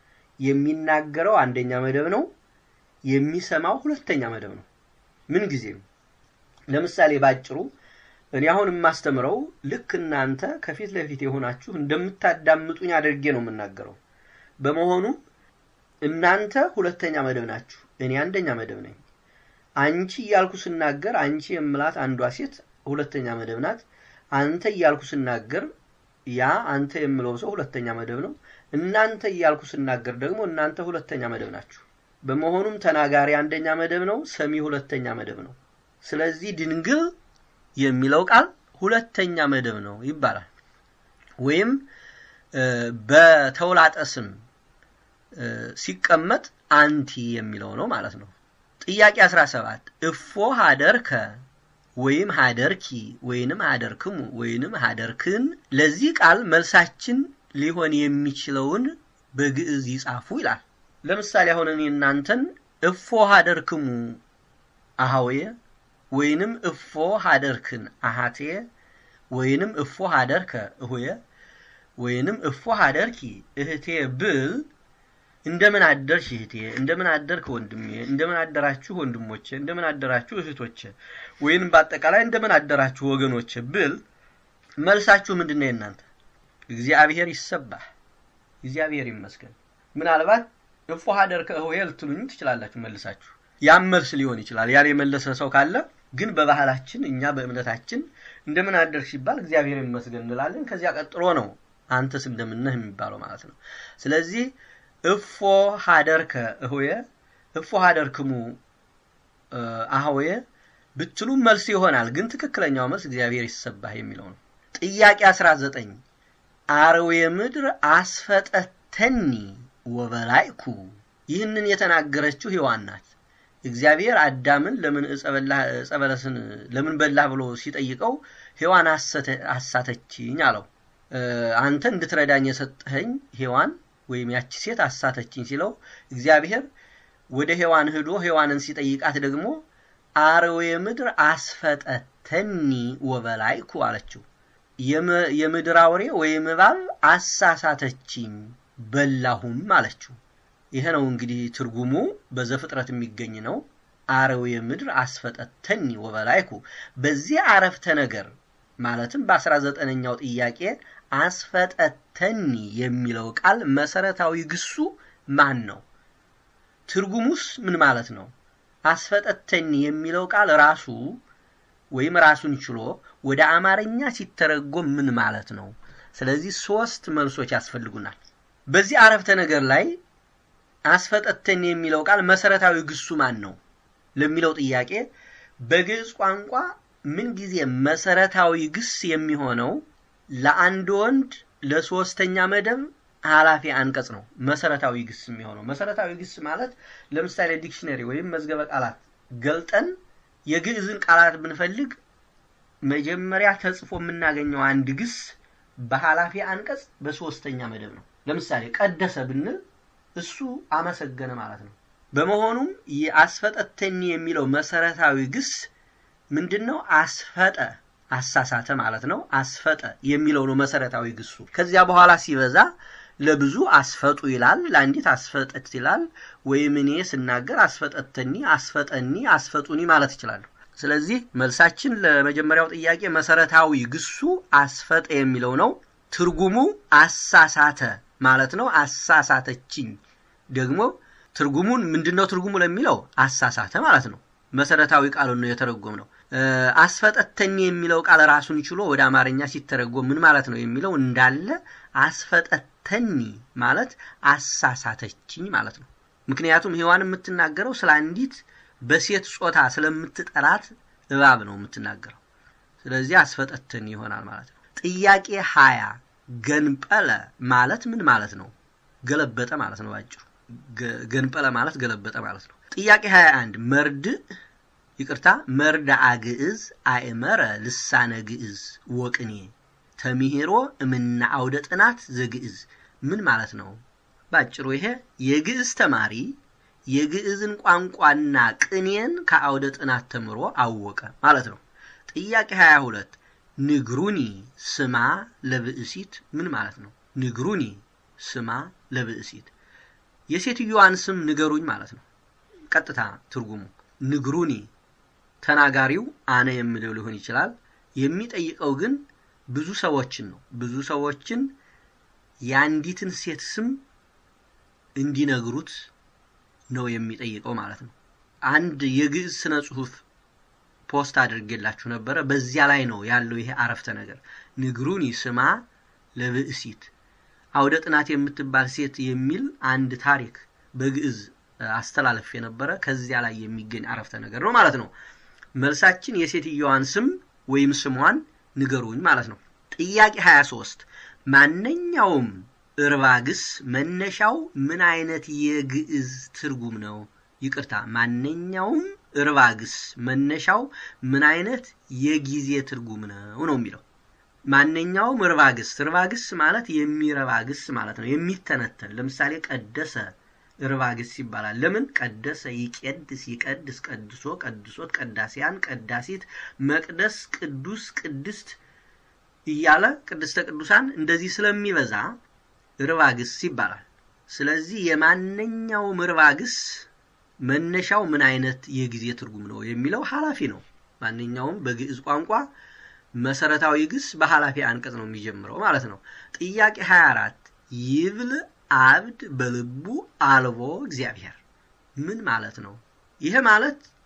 Speaker 2: የሚናገረው አንደኛ መደብ ነው። የሚሰማው ሁለተኛ መደብ ነው። ምን ጊዜም ለምሳሌ ባጭሩ እኔ አሁን የማስተምረው ልክ እናንተ ከፊት ለፊት የሆናችሁ እንደምታዳምጡኝ አድርጌ ነው የምናገረው። በመሆኑም እናንተ ሁለተኛ መደብ ናችሁ፣ እኔ አንደኛ መደብ ነኝ። አንቺ እያልኩ ስናገር አንቺ የምላት አንዷ ሴት ሁለተኛ መደብ ናት። አንተ እያልኩ ስናገር ያ አንተ የምለው ሰው ሁለተኛ መደብ ነው። እናንተ እያልኩ ስናገር ደግሞ እናንተ ሁለተኛ መደብ ናችሁ። በመሆኑም ተናጋሪ አንደኛ መደብ ነው፣ ሰሚ ሁለተኛ መደብ ነው። ስለዚህ ድንግል የሚለው ቃል ሁለተኛ መደብ ነው ይባላል። ወይም በተውላጠ ስም ሲቀመጥ አንቲ የሚለው ነው ማለት ነው። ጥያቄ 17 እፎ ሀደርከ ወይም ሀደርኪ ወይንም ሀደርክሙ ወይንም ሀደርክን ለዚህ ቃል መልሳችን ሊሆን የሚችለውን በግዕዝ ይጻፉ ይላል። ለምሳሌ አሁን እኔ እናንተን እፎ ሀደርክሙ አሃዌ ወይንም እፎ ሀደርክን አሃቴ ወይንም እፎ ሀደርከ እሁየ ወይንም እፎ ሀደርኪ እህቴ ብል እንደምን አደርሽ እህቴ፣ እንደምን አደርክ ወንድሜ፣ እንደምን አደራችሁ ወንድሞቼ፣ እንደምን አደራችሁ እህቶቼ፣ ወይንም በአጠቃላይ እንደምን አደራችሁ ወገኖቼ ብል መልሳችሁ ምንድን ነው? የእናንተ እግዚአብሔር ይሰባህ፣ እግዚአብሔር ይመስገን። ምናልባት እፎ ሀደርከ እሆየ ልትሉኝ ትችላላችሁ መልሳችሁ። ያም መልስ ሊሆን ይችላል። ያን የመለሰ ሰው ካለ ግን በባህላችን እኛ በእምነታችን እንደምን አደርሽ ሲባል እግዚአብሔር ይመስገን እንላለን። ከዚያ ቀጥሎ ነው አንተስ እንደምነህ የሚባለው ማለት ነው። ስለዚህ እፎ ሀደርከ እሆየ እፎ ሀደርክሙ አህወየ ብትሉም መልስ ይሆናል። ግን ትክክለኛው መልስ እግዚአብሔር ይሰባህ የሚለው ነው። ጥያቄ 19 አርዌ ምድር አስፈጠተኒ ወበላይኩ ይህንን የተናገረችው ሔዋን ናት። እግዚአብሔር አዳምን ለምን ዕፀ በለስን ለምን በላህ ብሎ ሲጠይቀው ሔዋን አሳተችኝ አለው። አንተ እንድትረዳኝ የሰጠኸኝ ሔዋን ወይም ያቺ ሴት አሳተችኝ ሲለው እግዚአብሔር ወደ ሔዋን ሂዶ ሔዋንን ሲጠይቃት ደግሞ አርዌ ምድር አስፈጠተኒ ወበላይኩ አለችው። የምድር አውሬ ወይም እባብ አሳሳተችኝ በላሁም አለችው። ይሄ ነው እንግዲህ ትርጉሙ በዘፍጥረት የሚገኝ ነው። አርዌ ምድር አስፈጠተኒ ወበላይኩ። በዚህ አረፍተ ነገር ማለትም በአስራ ዘጠነኛው ጥያቄ አስፈጠተኒ የሚለው ቃል መሰረታዊ ግሱ ማን ነው? ትርጉሙስ ምን ማለት ነው? አስፈጠተኒ የሚለው ቃል ራሱ ወይም ራሱን ችሎ ወደ አማርኛ ሲተረጎም ምን ማለት ነው? ስለዚህ ሶስት መልሶች ያስፈልጉናል። በዚህ አረፍተ ነገር ላይ አስፈጠተኒ የሚለው ቃል መሰረታዊ ግሱ ማን ነው ለሚለው ጥያቄ በግዕዝ ቋንቋ ምንጊዜ መሰረታዊ ግስ የሚሆነው ለአንድ ወንድ ለሶስተኛ መደብ ኃላፊ አንቀጽ ነው። መሰረታዊ ግስ የሚሆነው መሰረታዊ ግስ ማለት ለምሳሌ ዲክሽነሪ ወይም መዝገበ ቃላት ገልጠን የግዕዝን ቃላት ብንፈልግ መጀመሪያ ተጽፎ የምናገኘው አንድ ግስ በኃላፊ አንቀጽ በሶስተኛ መደብ ነው። ለምሳሌ ቀደሰ ብንል እሱ አመሰገነ ማለት ነው። በመሆኑም የአስፈጠተኒ የሚለው መሰረታዊ ግስ ምንድን ነው? አስፈጠ አሳሳተ ማለት ነው። አስፈጠ የሚለው ነው መሰረታዊ ግሱ። ከዚያ በኋላ ሲበዛ ለብዙ አስፈጡ ይላል፣ ለአንዲት አስፈጠት ይላል። ወይም እኔ ስናገር አስፈጠተኒ፣ አስፈጠኒ፣ አስፈጡኒ ማለት እችላለሁ። ስለዚህ መልሳችን ለመጀመሪያው ጥያቄ መሰረታዊ ግሱ አስፈጠ የሚለው ነው። ትርጉሙ አሳሳተ ማለት ነው። አሳሳተችኝ ደግሞ ትርጉሙን ምንድነው? ትርጉሙ ለሚለው አሳሳተ ማለት ነው። መሰረታዊ ቃሉን ነው የተረጎም ነው። አስፈጠተኒ የሚለው ቃል ራሱን ችሎ ወደ አማርኛ ሲተረጎም ምን ማለት ነው የሚለው እንዳለ አስፈጠተኒ ማለት አሳሳተችኝ ማለት ነው። ምክንያቱም ሔዋን የምትናገረው ስለ አንዲት በሴት ጾታ ስለምትጠራት እባብ ነው የምትናገረው። ስለዚህ አስፈጠተኒ ይሆናል ማለት ነው። ጥያቄ ሀያ ገንጰለ ማለት ምን ማለት ነው? ገለበጠ ማለት ነው ባጭሩ። ገንጰለ ማለት ገለበጠ ማለት ነው። ጥያቄ 21 መርድእ ይቅርታ መርዳአ ግዕዝ አእመረ ልሳነ ግዕዝ ወቅኔ ተሚሄሮ እምና አውደ ጥናት ዘግዕዝ ምን ማለት ነው? ባጭሩ ይሄ የግዕዝ ተማሪ የግዕዝን ቋንቋና ቅኔን ከአውደ ጥናት ተምሮ አወቀ ማለት ነው። ጥያቄ 22 ንግሩኒ ስማ ለብእሲት ምን ማለት ነው? ንግሩኒ ስማ ለብእሲት የሴትዮዋን ስም ንገሩኝ ማለት ነው። ቀጥታ ትርጉሙ ንግሩኒ ተናጋሪው አነ የሚለው ሊሆን ይችላል። የሚጠይቀው ግን ብዙ ሰዎችን ነው። ብዙ ሰዎችን የአንዲትን ሴት ስም እንዲነግሩት ነው የሚጠይቀው ማለት ነው። አንድ የግዕዝ ስነ ጽሑፍ ፖስት አድርጌላችሁ ነበረ። በዚያ ላይ ነው ያለው ይሄ አረፍተ ነገር ንግሩኒ ስማ ለብእሲት አውደ ጥናት የምትባል ሴት የሚል አንድ ታሪክ በግዕዝ አስተላለፍ የነበረ ከዚያ ላይ የሚገኝ አረፍተ ነገር ነው ማለት ነው። መልሳችን የሴትየዋን ስም ወይም ስሟን ንገሩኝ ማለት ነው። ጥያቄ 23 ማንኛውም እርባ ግስ መነሻው ምን አይነት የግዕዝ ትርጉም ነው? ይቅርታ፣ ማንኛውም እርባ ግስ መነሻው ምን አይነት የጊዜ ትርጉም ነው ነው የሚለው ማንኛውም እርባ ግስ እርባ ግስ ማለት የሚረባ ግስ ማለት ነው። የሚተነተን ለምሳሌ ቀደሰ እርባ ግስ ይባላል። ለምን ቀደሰ፣ ይቄድስ፣ ይቀድስ፣ ቀድሶ፣ ቀድሶት፣ ቀዳሲያን፣ ቀዳሲት፣ መቅደስ፣ ቅዱስ፣ ቅድስት እያለ ቅድስተ ቅዱሳን እንደዚህ ስለሚበዛ እርባ ግስ ይባላል። ስለዚህ የማንኛውም እርባ ግስ መነሻው ምን አይነት የጊዜ ትርጉም ነው የሚለው ኃላፊ ነው። ማንኛውም በግዕዝ ቋንቋ መሰረታዊ ግስ በኃላፊ አንቀጽ ነው የሚጀምረው ማለት ነው። ጥያቄ 24 ይብል አብድ በልቡ አልቦ እግዚአብሔር ምን ማለት ነው? ይሄ ማለት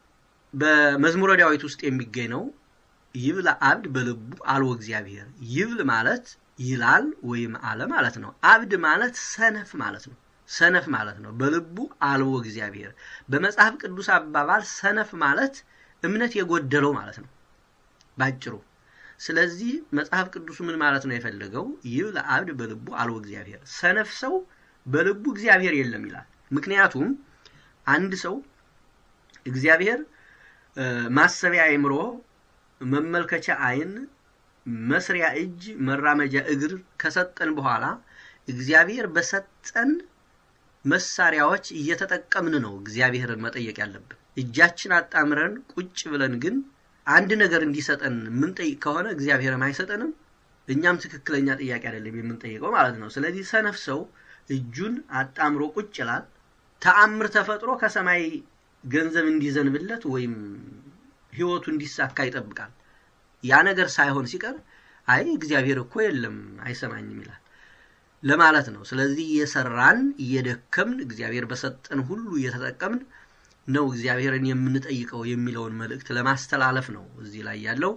Speaker 2: በመዝሙረ ዳዊት ውስጥ የሚገኝ ነው። ይብል አብድ በልቡ አልወ እግዚአብሔር። ይብል ማለት ይላል ወይም አለ ማለት ነው። አብድ ማለት ሰነፍ ማለት ነው። ሰነፍ ማለት ነው። በልቡ አልወ እግዚአብሔር። በመጽሐፍ ቅዱስ አባባል ሰነፍ ማለት እምነት የጎደለው ማለት ነው ባጭሩ። ስለዚህ መጽሐፍ ቅዱስ ምን ማለት ነው የፈለገው? ይብል አብድ በልቡ አልወ እግዚአብሔር። ሰነፍ ሰው በልቡ እግዚአብሔር የለም ይላል። ምክንያቱም አንድ ሰው እግዚአብሔር ማሰቢያ አእምሮ፣ መመልከቻ አይን፣ መስሪያ እጅ፣ መራመጃ እግር ከሰጠን በኋላ እግዚአብሔር በሰጠን መሳሪያዎች እየተጠቀምን ነው እግዚአብሔርን መጠየቅ ያለብን። እጃችን አጣምረን ቁጭ ብለን ግን አንድ ነገር እንዲሰጠን የምንጠይቅ ከሆነ እግዚአብሔርም አይሰጠንም፣ እኛም ትክክለኛ ጥያቄ አይደለም የምንጠይቀው ማለት ነው። ስለዚህ ሰነፍ ሰው እጁን አጣምሮ ቁጭ ይላል። ተአምር ተፈጥሮ ከሰማይ ገንዘብ እንዲዘንብለት ወይም ህይወቱ እንዲሳካ ይጠብቃል። ያ ነገር ሳይሆን ሲቀር አይ እግዚአብሔር እኮ የለም አይሰማኝም ይላል ለማለት ነው። ስለዚህ እየሰራን እየደከምን እግዚአብሔር በሰጠን ሁሉ እየተጠቀምን ነው እግዚአብሔርን የምንጠይቀው የሚለውን መልእክት ለማስተላለፍ ነው እዚህ ላይ ያለው።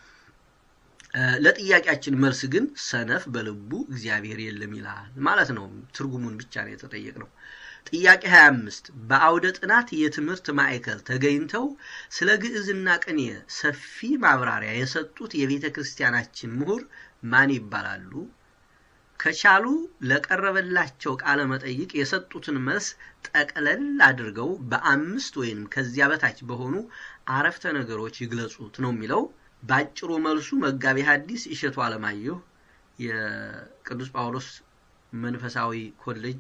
Speaker 2: ለጥያቄያችን መልስ ግን ሰነፍ በልቡ እግዚአብሔር የለም ይላል ማለት ነው። ትርጉሙን ብቻ ነው የተጠየቅነው። ጥያቄ 25 በአውደ ጥናት የትምህርት ማዕከል ተገኝተው ስለ ግዕዝና ቅኔ ሰፊ ማብራሪያ የሰጡት የቤተ ክርስቲያናችን ምሁር ማን ይባላሉ? ከቻሉ ለቀረበላቸው ቃለ መጠይቅ የሰጡትን መልስ ጠቅለል አድርገው በአምስት ወይም ከዚያ በታች በሆኑ አረፍተ ነገሮች ይግለጹት ነው የሚለው። በአጭሩ መልሱ መጋቤ ሐዲስ እሸቱ አለማየሁ የቅዱስ ጳውሎስ መንፈሳዊ ኮሌጅ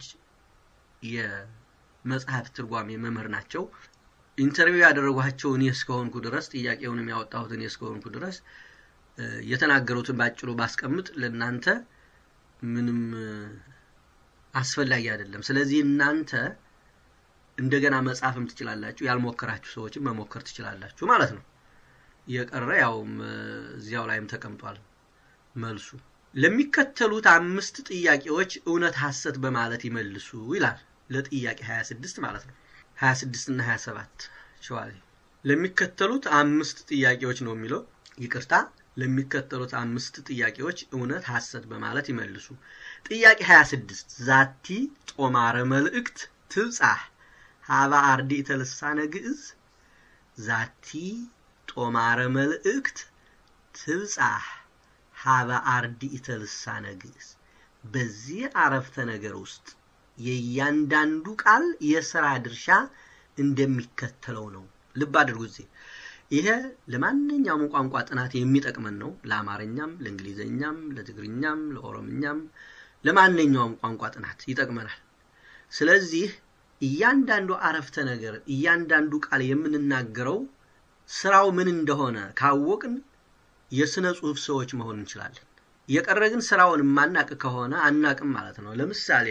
Speaker 2: የመጽሐፍ ትርጓሜ መምህር ናቸው። ኢንተርቪው ያደረጓቸው እኔ እስከሆንኩ ድረስ ጥያቄውን የሚያወጣሁት እኔ እስከሆንኩ ድረስ የተናገሩትን በአጭሩ ባስቀምጥ ለእናንተ ምንም አስፈላጊ አይደለም። ስለዚህ እናንተ እንደገና መጻፍም ትችላላችሁ፣ ያልሞከራችሁ ሰዎችም መሞከር ትችላላችሁ ማለት ነው። የቀረ ያውም እዚያው ላይም ተቀምጧል መልሱ። ለሚከተሉት አምስት ጥያቄዎች እውነት ሐሰት በማለት ይመልሱ ይላል። ለጥያቄ 26 ማለት ነው። 26 እና 27 ሸዋሌ ለሚከተሉት አምስት ጥያቄዎች ነው የሚለው ይቅርታ ለሚከተሉት አምስት ጥያቄዎች እውነት ሐሰት በማለት ይመልሱ። ጥያቄ 26 ዛቲ ጦማረ መልእክት ትብጻሕ ሀበ አርዲእተ ልሳነ ግዕዝ ዛቲ ጦማረ መልእክት ትብጻሕ ሀበ አርዲእተ ልሳነ ግዕዝ። በዚህ አረፍተ ነገር ውስጥ የእያንዳንዱ ቃል የሥራ ድርሻ እንደሚከተለው ነው። ልብ አድርጉ እዚህ ይሄ ለማንኛውም ቋንቋ ጥናት የሚጠቅመን ነው። ለአማርኛም፣ ለእንግሊዘኛም፣ ለትግርኛም፣ ለኦሮምኛም ለማንኛውም ቋንቋ ጥናት ይጠቅመናል። ስለዚህ እያንዳንዱ አረፍተ ነገር እያንዳንዱ ቃል የምንናገረው ስራው ምን እንደሆነ ካወቅን የስነ ጽሁፍ ሰዎች መሆን እንችላለን። የቀረ ግን ስራውን የማናቅ ከሆነ አናቅም ማለት ነው። ለምሳሌ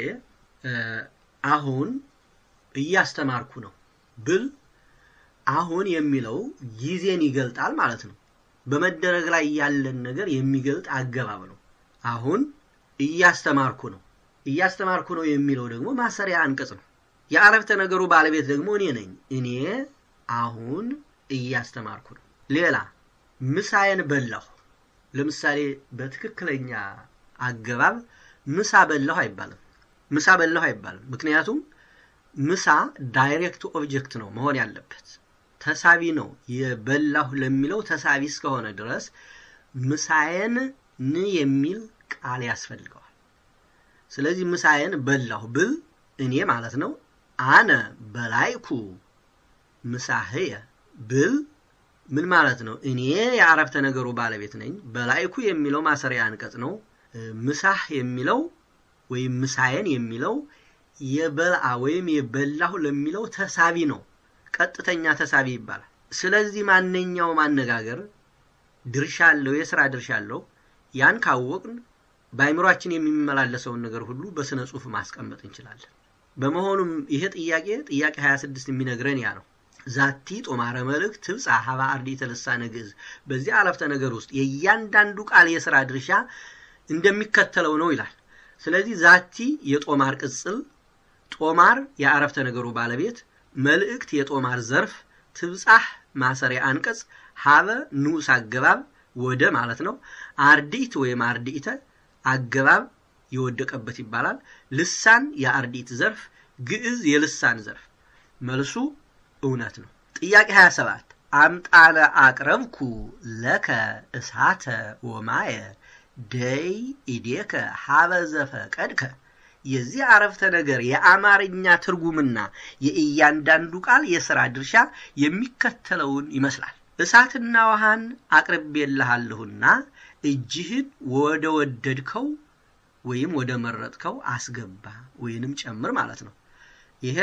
Speaker 2: አሁን እያስተማርኩ ነው ብል አሁን የሚለው ጊዜን ይገልጣል ማለት ነው። በመደረግ ላይ ያለን ነገር የሚገልጥ አገባብ ነው። አሁን እያስተማርኩ ነው። እያስተማርኩ ነው የሚለው ደግሞ ማሰሪያ አንቀጽ ነው። የአረፍተ ነገሩ ባለቤት ደግሞ እኔ ነኝ። እኔ አሁን እያስተማርኩ ነው። ሌላ ምሳዬን በላሁ። ለምሳሌ በትክክለኛ አገባብ ምሳ በላሁ አይባልም። ምሳ በላሁ አይባልም። ምክንያቱም ምሳ ዳይሬክት ኦብጀክት ነው መሆን ያለበት ተሳቢ ነው። የበላሁ ለሚለው ተሳቢ እስከሆነ ድረስ ምሳዬን ን የሚል ቃል ያስፈልገዋል። ስለዚህ ምሳዬን በላሁ ብል እኔ ማለት ነው። አነ በላይኩ ምሳህየ ብል ምን ማለት ነው? እኔ የአረፍተ ነገሩ ባለቤት ነኝ። በላይኩ የሚለው ማሰሪያ አንቀጽ ነው። ምሳህ የሚለው ወይም ምሳዬን የሚለው የበልአ ወይም የበላሁ ለሚለው ተሳቢ ነው። ቀጥተኛ ተሳቢ ይባላል። ስለዚህ ማንኛውም አነጋገር ድርሻ አለው፣ የስራ ድርሻ አለው። ያን ካወቅን በአይምሯችን የሚመላለሰውን ነገር ሁሉ በስነ ጽሁፍ ማስቀመጥ እንችላለን። በመሆኑም ይሄ ጥያቄ ጥያቄ 26 የሚነግረን ያ ነው። ዛቲ ጦማረ መልእክት ትብጻሕ ሀበ አርዲእተ ልሳነ ግዕዝ። በዚህ አረፍተ ነገር ውስጥ የእያንዳንዱ ቃል የስራ ድርሻ እንደሚከተለው ነው ይላል። ስለዚህ ዛቲ የጦማር ቅጽል፣ ጦማር የአረፍተ ነገሩ ባለቤት፣ መልእክት የጦማር ዘርፍ፣ ትብጻሕ ማሰሪያ አንቀጽ ሀበ ንዑስ አገባብ ወደ ማለት ነው። አርዲት ወይም አርዲኢተ አገባብ የወደቀበት ይባላል። ልሳን የአርዲት ዘርፍ፣ ግዕዝ የልሳን ዘርፍ። መልሱ እውነት ነው። ጥያቄ 27 አምጣነ አቅረብኩ ለከ እሳተ ወማየ ደይ ኢዴከ ሀበ ዘፈቀድከ። የዚህ አረፍተ ነገር የአማርኛ ትርጉምና የእያንዳንዱ ቃል የሥራ ድርሻ የሚከተለውን ይመስላል። እሳትና ውሃን አቅርቤልሃለሁና እጅህን ወደ ወደድከው ወይም ወደ መረጥከው አስገባ ወይንም ጨምር ማለት ነው። ይሄ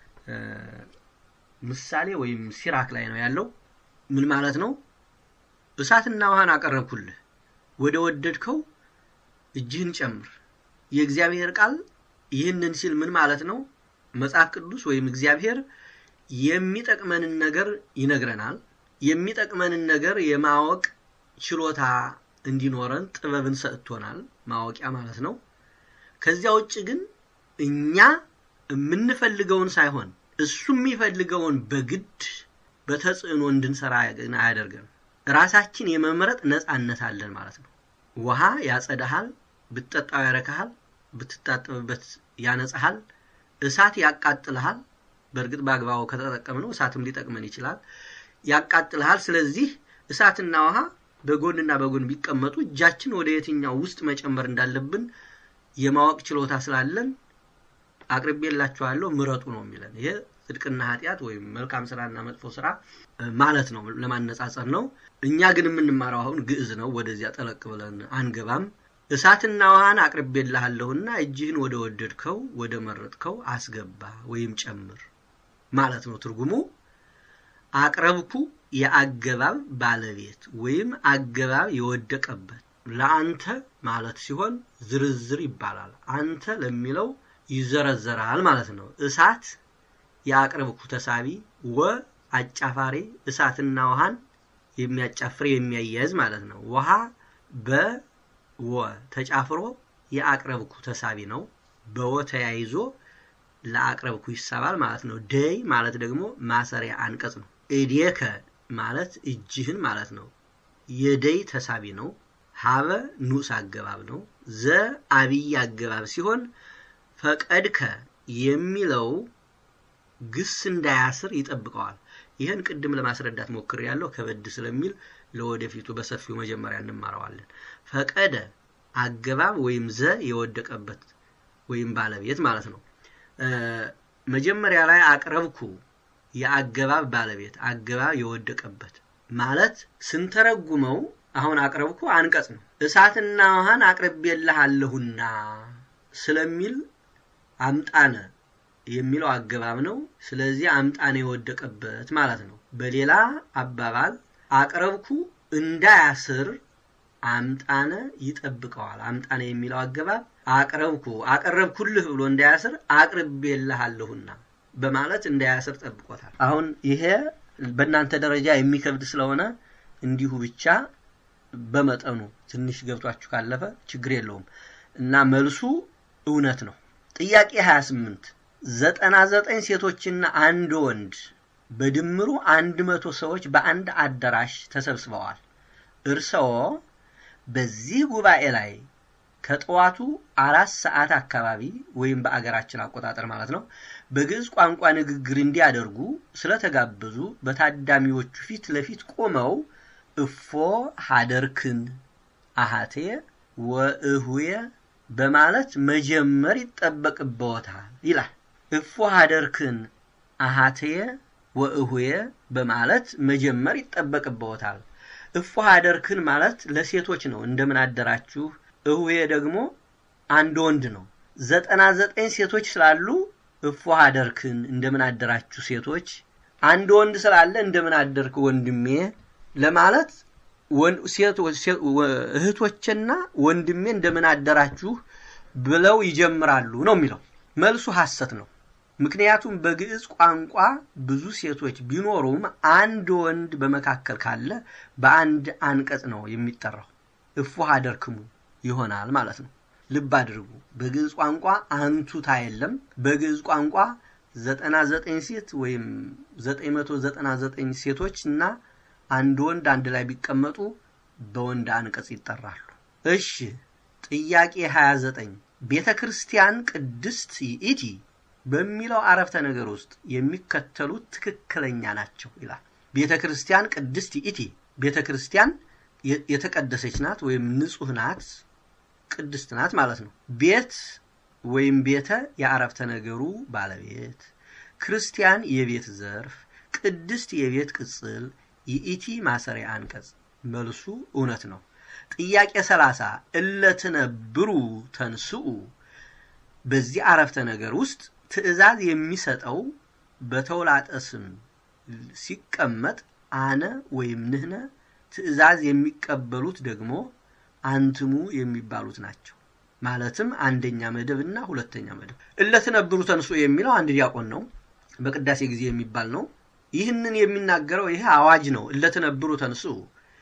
Speaker 2: ምሳሌ ወይም ሲራክ ላይ ነው ያለው። ምን ማለት ነው? እሳትና ውሃን አቀረብኩልህ፣ ወደ ወደድከው እጅህን ጨምር። የእግዚአብሔር ቃል ይህንን ሲል ምን ማለት ነው? መጽሐፍ ቅዱስ ወይም እግዚአብሔር የሚጠቅመንን ነገር ይነግረናል። የሚጠቅመንን ነገር የማወቅ ችሎታ እንዲኖረን ጥበብን ሰጥቶናል፣ ማወቂያ ማለት ነው። ከዚያ ውጭ ግን እኛ የምንፈልገውን ሳይሆን እሱ የሚፈልገውን በግድ በተጽዕኖ እንድንሰራ ግን አያደርገንም። ራሳችን የመምረጥ ነፃነት አለን ማለት ነው። ውሃ ያጸዳሃል፣ ብትጠጣው ያረካሃል፣ ብትታጠብበት ያነጻሃል። እሳት ያቃጥልሃል። በእርግጥ በአግባቡ ከተጠቀምነው እሳትም ሊጠቅመን ይችላል። ያቃጥልሃል። ስለዚህ እሳትና ውሃ በጎንና በጎን ቢቀመጡ እጃችን ወደ የትኛው ውስጥ መጨመር እንዳለብን የማወቅ ችሎታ ስላለን አቅርቤላችኋለሁ ምረጡ ነው የሚለን። ይሄ ጽድቅና ኃጢአት ወይም መልካም ስራና መጥፎ ስራ ማለት ነው፣ ለማነጻጸር ነው። እኛ ግን የምንማረው አሁን ግዕዝ ነው። ወደዚያ ጠለቅ ብለን አንገባም። እሳትና ውሃን አቅርቤልሃለሁና እጅህን ወደ ወደድከው ወደ መረጥከው አስገባ ወይም ጨምር ማለት ነው ትርጉሙ። አቅረብኩ የአገባብ ባለቤት ወይም አገባብ የወደቀበት ለአንተ ማለት ሲሆን ዝርዝር ይባላል። አንተ ለሚለው ይዘረዘራል ማለት ነው። እሳት የአቅረብኩ ተሳቢ፣ ወ አጫፋሪ፣ እሳትና ውሃን የሚያጫፍር የሚያያይዝ ማለት ነው። ውሃ በወ ተጫፍሮ የአቅረብኩ ተሳቢ ነው። በወ ተያይዞ ለአቅረብኩ ይሳባል ማለት ነው። ደይ ማለት ደግሞ ማሰሪያ አንቀጽ ነው። እዴከ ማለት እጅህን ማለት ነው። የደይ ተሳቢ ነው። ሀበ ንዑስ አገባብ ነው። ዘ አብይ አገባብ ሲሆን ፈቀድከ የሚለው ግስ እንዳያስር ይጠብቀዋል። ይህን ቅድም ለማስረዳት ሞክር ያለው ከበድ ስለሚል ለወደፊቱ በሰፊው መጀመሪያ እንማረዋለን። ፈቀደ አገባብ ወይም ዘ የወደቀበት ወይም ባለቤት ማለት ነው። መጀመሪያ ላይ አቅረብኩ የአገባብ ባለቤት አገባብ የወደቀበት ማለት ስንተረጉመው አሁን አቅረብኩ አንቀጽ ነው። እሳትና ውሃን አቅርቤልሃለሁና ስለሚል አምጣነ የሚለው አገባብ ነው። ስለዚህ አምጣነ የወደቀበት ማለት ነው። በሌላ አባባል አቅረብኩ እንዳያስር አምጣነ ይጠብቀዋል። አምጣነ የሚለው አገባብ አቅረብኩ አቀረብኩልህ ብሎ እንዳያስር አቅርቤልሃለሁና በማለት እንዳያስር ጠብቆታል። አሁን ይሄ በእናንተ ደረጃ የሚከብድ ስለሆነ እንዲሁ ብቻ በመጠኑ ትንሽ ገብቷችሁ ካለፈ ችግር የለውም እና መልሱ እውነት ነው። ጥያቄ 28 ዘጠና ዘጠኝ ሴቶችና አንድ ወንድ በድምሩ አንድ መቶ ሰዎች በአንድ አዳራሽ ተሰብስበዋል። እርስዎ በዚህ ጉባኤ ላይ ከጠዋቱ አራት ሰዓት አካባቢ ወይም በአገራችን አቆጣጠር ማለት ነው በግዕዝ ቋንቋ ንግግር እንዲያደርጉ ስለተጋበዙ በታዳሚዎቹ ፊት ለፊት ቆመው እፎ ሀደርክን አሃቴ ወእሁየ በማለት መጀመር ይጠበቅብዎታል ይላል። እፎ ሀደርክን አሃቴየ ወእሁየ በማለት መጀመር ይጠበቅብዎታል። እፎ ሀደርክን ማለት ለሴቶች ነው፣ እንደምን አደራችሁ። እሁየ ደግሞ አንድ ወንድ ነው። ዘጠና ዘጠኝ ሴቶች ስላሉ እፎ ሀደርክን እንደምን አደራችሁ ሴቶች፣ አንድ ወንድ ስላለ እንደምን አደርክ ወንድሜ ለማለት እህቶችና ወንድሜ እንደምን አደራችሁ ብለው ይጀምራሉ ነው የሚለው። መልሱ ሐሰት ነው። ምክንያቱም በግዕዝ ቋንቋ ብዙ ሴቶች ቢኖሩም አንድ ወንድ በመካከል ካለ በአንድ አንቀጽ ነው የሚጠራው። እፎ ሀደርክሙ ይሆናል ማለት ነው። ልብ አድርጉ። በግዕዝ ቋንቋ አንቱታ የለም። በግዕዝ ቋንቋ ዘጠና ዘጠኝ ሴት ወይም ዘጠኝ መቶ ዘጠና ዘጠኝ ሴቶች እና አንድ ወንድ አንድ ላይ ቢቀመጡ በወንድ አንቀጽ ይጠራሉ። እሺ ጥያቄ 29 ቤተ ክርስቲያን ቅድስት ይእቲ በሚለው አረፍተ ነገር ውስጥ የሚከተሉት ትክክለኛ ናቸው ይላል። ቤተ ክርስቲያን ቅድስት ይእቲ ቤተ ክርስቲያን የ- የተቀደሰች ናት ወይም ንጹህ ናት፣ ቅድስት ናት ማለት ነው። ቤት ወይም ቤተ የአረፍተ ነገሩ ባለቤት፣ ክርስቲያን የቤት ዘርፍ፣ ቅድስት የቤት ቅጽል፣ ይእቲ ማሰሪያ አንቀጽ። መልሱ እውነት ነው። ጥያቄ 30 እለትነብሩ ተንስኡ በዚህ አረፍተ ነገር ውስጥ ትዕዛዝ የሚሰጠው በተውላጠ ስም ሲቀመጥ አነ ወይም ንህነ፣ ትዕዛዝ የሚቀበሉት ደግሞ አንትሙ የሚባሉት ናቸው። ማለትም አንደኛ መደብ እና ሁለተኛ መደብ። እለትነብሩ ተንስኡ የሚለው አንድ ዲያቆን ነው፣ በቅዳሴ ጊዜ የሚባል ነው። ይህንን የሚናገረው ይህ አዋጅ ነው። እለትነብሩ ተንስኡ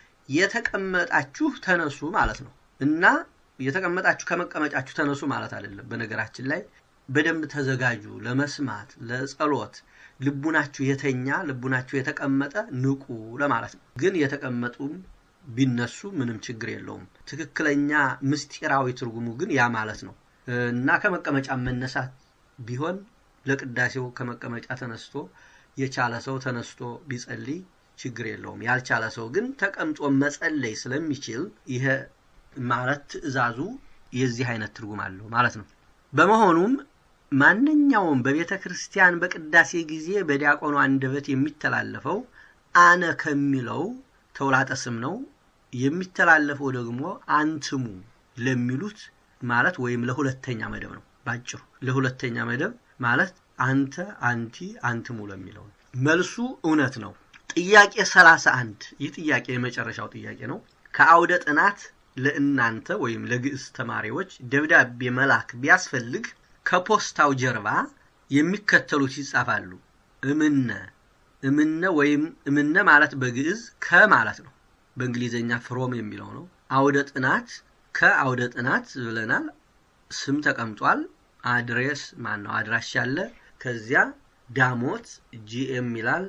Speaker 2: የተቀመጣችሁ ተነሱ ማለት ነው እና የተቀመጣችሁ ከመቀመጫችሁ ተነሱ ማለት አይደለም። በነገራችን ላይ በደንብ ተዘጋጁ ለመስማት ለጸሎት። ልቡናችሁ የተኛ ልቡናችሁ የተቀመጠ ንቁ ለማለት ነው። ግን የተቀመጡም ቢነሱ ምንም ችግር የለውም። ትክክለኛ ምስጢራዊ ትርጉሙ ግን ያ ማለት ነው እና ከመቀመጫ መነሳት ቢሆን ለቅዳሴው ከመቀመጫ ተነስቶ የቻለ ሰው ተነስቶ ቢጸልይ ችግር የለውም። ያልቻለ ሰው ግን ተቀምጦ መጸለይ ስለሚችል ይሄ ማለት ትዕዛዙ የዚህ አይነት ትርጉም አለው ማለት ነው። በመሆኑም ማንኛውም በቤተ ክርስቲያን በቅዳሴ ጊዜ በዲያቆኑ አንደበት የሚተላለፈው አነ ከሚለው ተውላጠ ስም ነው። የሚተላለፈው ደግሞ አንትሙ ለሚሉት ማለት ወይም ለሁለተኛ መደብ ነው። ባጭሩ ለሁለተኛ መደብ ማለት አንተ፣ አንቲ፣ አንትሙ ለሚለው ነው። መልሱ እውነት ነው። ጥያቄ 31 ይህ ጥያቄ የመጨረሻው ጥያቄ ነው። ከአውደ ጥናት ለእናንተ ወይም ለግዕዝ ተማሪዎች ደብዳቤ መላክ ቢያስፈልግ ከፖስታው ጀርባ የሚከተሉት ይጻፋሉ። እምነ እምነ ወይም እምነ ማለት በግዕዝ ከማለት ነው። በእንግሊዝኛ ፍሮም የሚለው ነው። አውደ ጥናት ከአውደ ጥናት ብለናል። ስም ተቀምጧል። አድሬስ ማን ነው? አድራሻ አለ። ከዚያ ዳሞት ጂኤም ይላል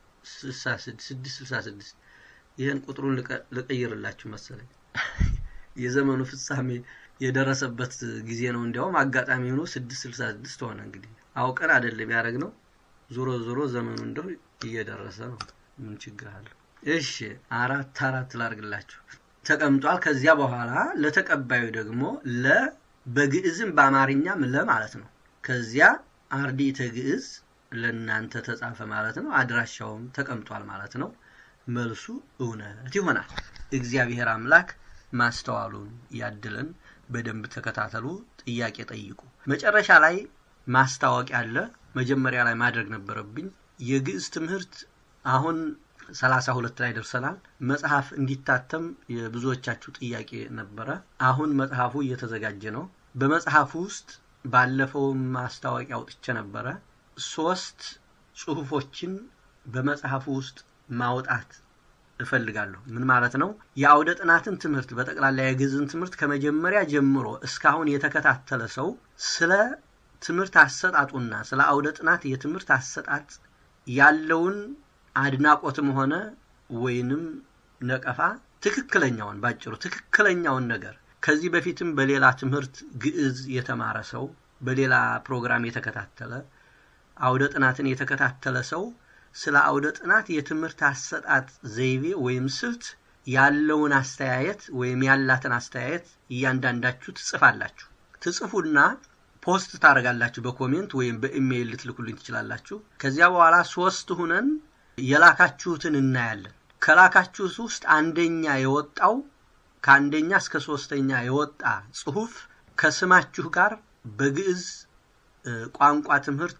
Speaker 2: 666 ይህን ቁጥሩን ልቀይርላችሁ መሰለኝ የዘመኑ ፍጻሜ የደረሰበት ጊዜ ነው። እንዲያውም አጋጣሚ ሆኖ 666 ሆነ። እንግዲህ አውቀን አይደለም ያደረግ ነው። ዞሮ ዞሮ ዘመኑ እንደው እየደረሰ ነው። ምን ችግር አለው? እሺ አራት አራት ላርግላችሁ ተቀምጧል። ከዚያ በኋላ ለተቀባዩ ደግሞ ለ በግዕዝም በአማርኛም ለ ማለት ነው። ከዚያ አርዲተ ግዕዝ ለእናንተ ተጻፈ ማለት ነው። አድራሻውም ተቀምጧል ማለት ነው። መልሱ እውነት ይሆናል። እግዚአብሔር አምላክ ማስተዋሉን ያድለን። በደንብ ተከታተሉ። ጥያቄ ጠይቁ። መጨረሻ ላይ ማስታወቂያ አለ። መጀመሪያ ላይ ማድረግ ነበረብኝ። የግዕዝ ትምህርት አሁን ሰላሳ ሁለት ላይ ደርሰናል። መጽሐፍ እንዲታተም የብዙዎቻችሁ ጥያቄ ነበረ። አሁን መጽሐፉ እየተዘጋጀ ነው። በመጽሐፉ ውስጥ ባለፈው ማስታወቂያ አውጥቼ ነበረ። ሶስት ጽሁፎችን በመጽሐፉ ውስጥ ማውጣት እፈልጋለሁ። ምን ማለት ነው? የአውደ ጥናትን ትምህርት በጠቅላላ የግዕዝን ትምህርት ከመጀመሪያ ጀምሮ እስካሁን የተከታተለ ሰው ስለ ትምህርት አሰጣጡና ስለ አውደ ጥናት የትምህርት አሰጣጥ ያለውን አድናቆትም ሆነ ወይንም ነቀፋ ትክክለኛውን ባጭሩ ትክክለኛውን ነገር ከዚህ በፊትም በሌላ ትምህርት ግዕዝ የተማረ ሰው በሌላ ፕሮግራም የተከታተለ አውደ ጥናትን የተከታተለ ሰው ስለ አውደ ጥናት የትምህርት አሰጣጥ ዘይቤ ወይም ስልት ያለውን አስተያየት ወይም ያላትን አስተያየት እያንዳንዳችሁ ትጽፋላችሁ። ትጽፉና ፖስት ታደርጋላችሁ። በኮሜንት ወይም በኢሜይል ልትልኩልኝ ትችላላችሁ። ከዚያ በኋላ ሶስት ሁነን የላካችሁትን እናያለን። ከላካችሁት ውስጥ አንደኛ የወጣው ከአንደኛ እስከ ሶስተኛ የወጣ ጽሁፍ ከስማችሁ ጋር በግዕዝ ቋንቋ ትምህርት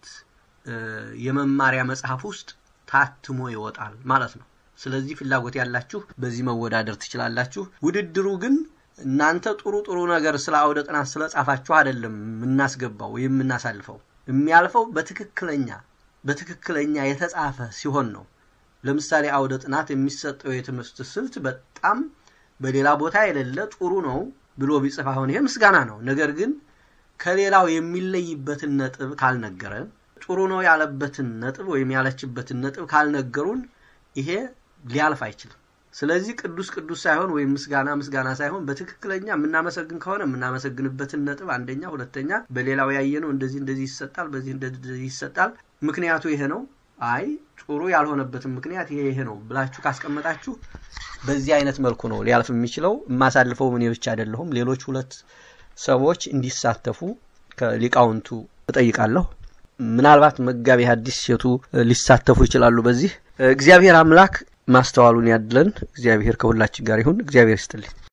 Speaker 2: የመማሪያ መጽሐፍ ውስጥ ታትሞ ይወጣል ማለት ነው። ስለዚህ ፍላጎት ያላችሁ በዚህ መወዳደር ትችላላችሁ። ውድድሩ ግን እናንተ ጥሩ ጥሩ ነገር ስለ አውደ ጥናት ስለ ጻፋችሁ አይደለም የምናስገባው ወይም የምናሳልፈው። የሚያልፈው በትክክለኛ በትክክለኛ የተጻፈ ሲሆን ነው። ለምሳሌ አውደ ጥናት የሚሰጠው የትምህርት ስልት በጣም በሌላ ቦታ የሌለ ጥሩ ነው ብሎ ቢጽፍ አሁን ይሄ ምስጋና ነው። ነገር ግን ከሌላው የሚለይበትን ነጥብ ካልነገረን ጥሩ ነው ያለበትን ነጥብ ወይም ያለችበትን ነጥብ ካልነገሩን ይሄ ሊያልፍ አይችልም። ስለዚህ ቅዱስ ቅዱስ ሳይሆን ወይም ምስጋና ምስጋና ሳይሆን በትክክለኛ የምናመሰግን ከሆነ የምናመሰግንበትን ነጥብ አንደኛ፣ ሁለተኛ በሌላው ያየነው እንደዚህ እንደዚህ ይሰጣል፣ በዚህ እንደዚህ ይሰጣል፣ ምክንያቱ ይሄ ነው። አይ ጥሩ ያልሆነበትን ምክንያት ይሄ ይሄ ነው ብላችሁ ካስቀመጣችሁ በዚህ አይነት መልኩ ነው ሊያልፍ የሚችለው። የማሳልፈው እኔ ብቻ አይደለሁም፣ ሌሎች ሁለት ሰዎች እንዲሳተፉ ከሊቃውንቱ እጠይቃለሁ። ምናልባት መጋቢ ሐዲስ ሴቱ ሊሳተፉ ይችላሉ። በዚህ እግዚአብሔር አምላክ ማስተዋሉን ያድለን። እግዚአብሔር ከሁላችን ጋር ይሁን። እግዚአብሔር ይስጥልኝ።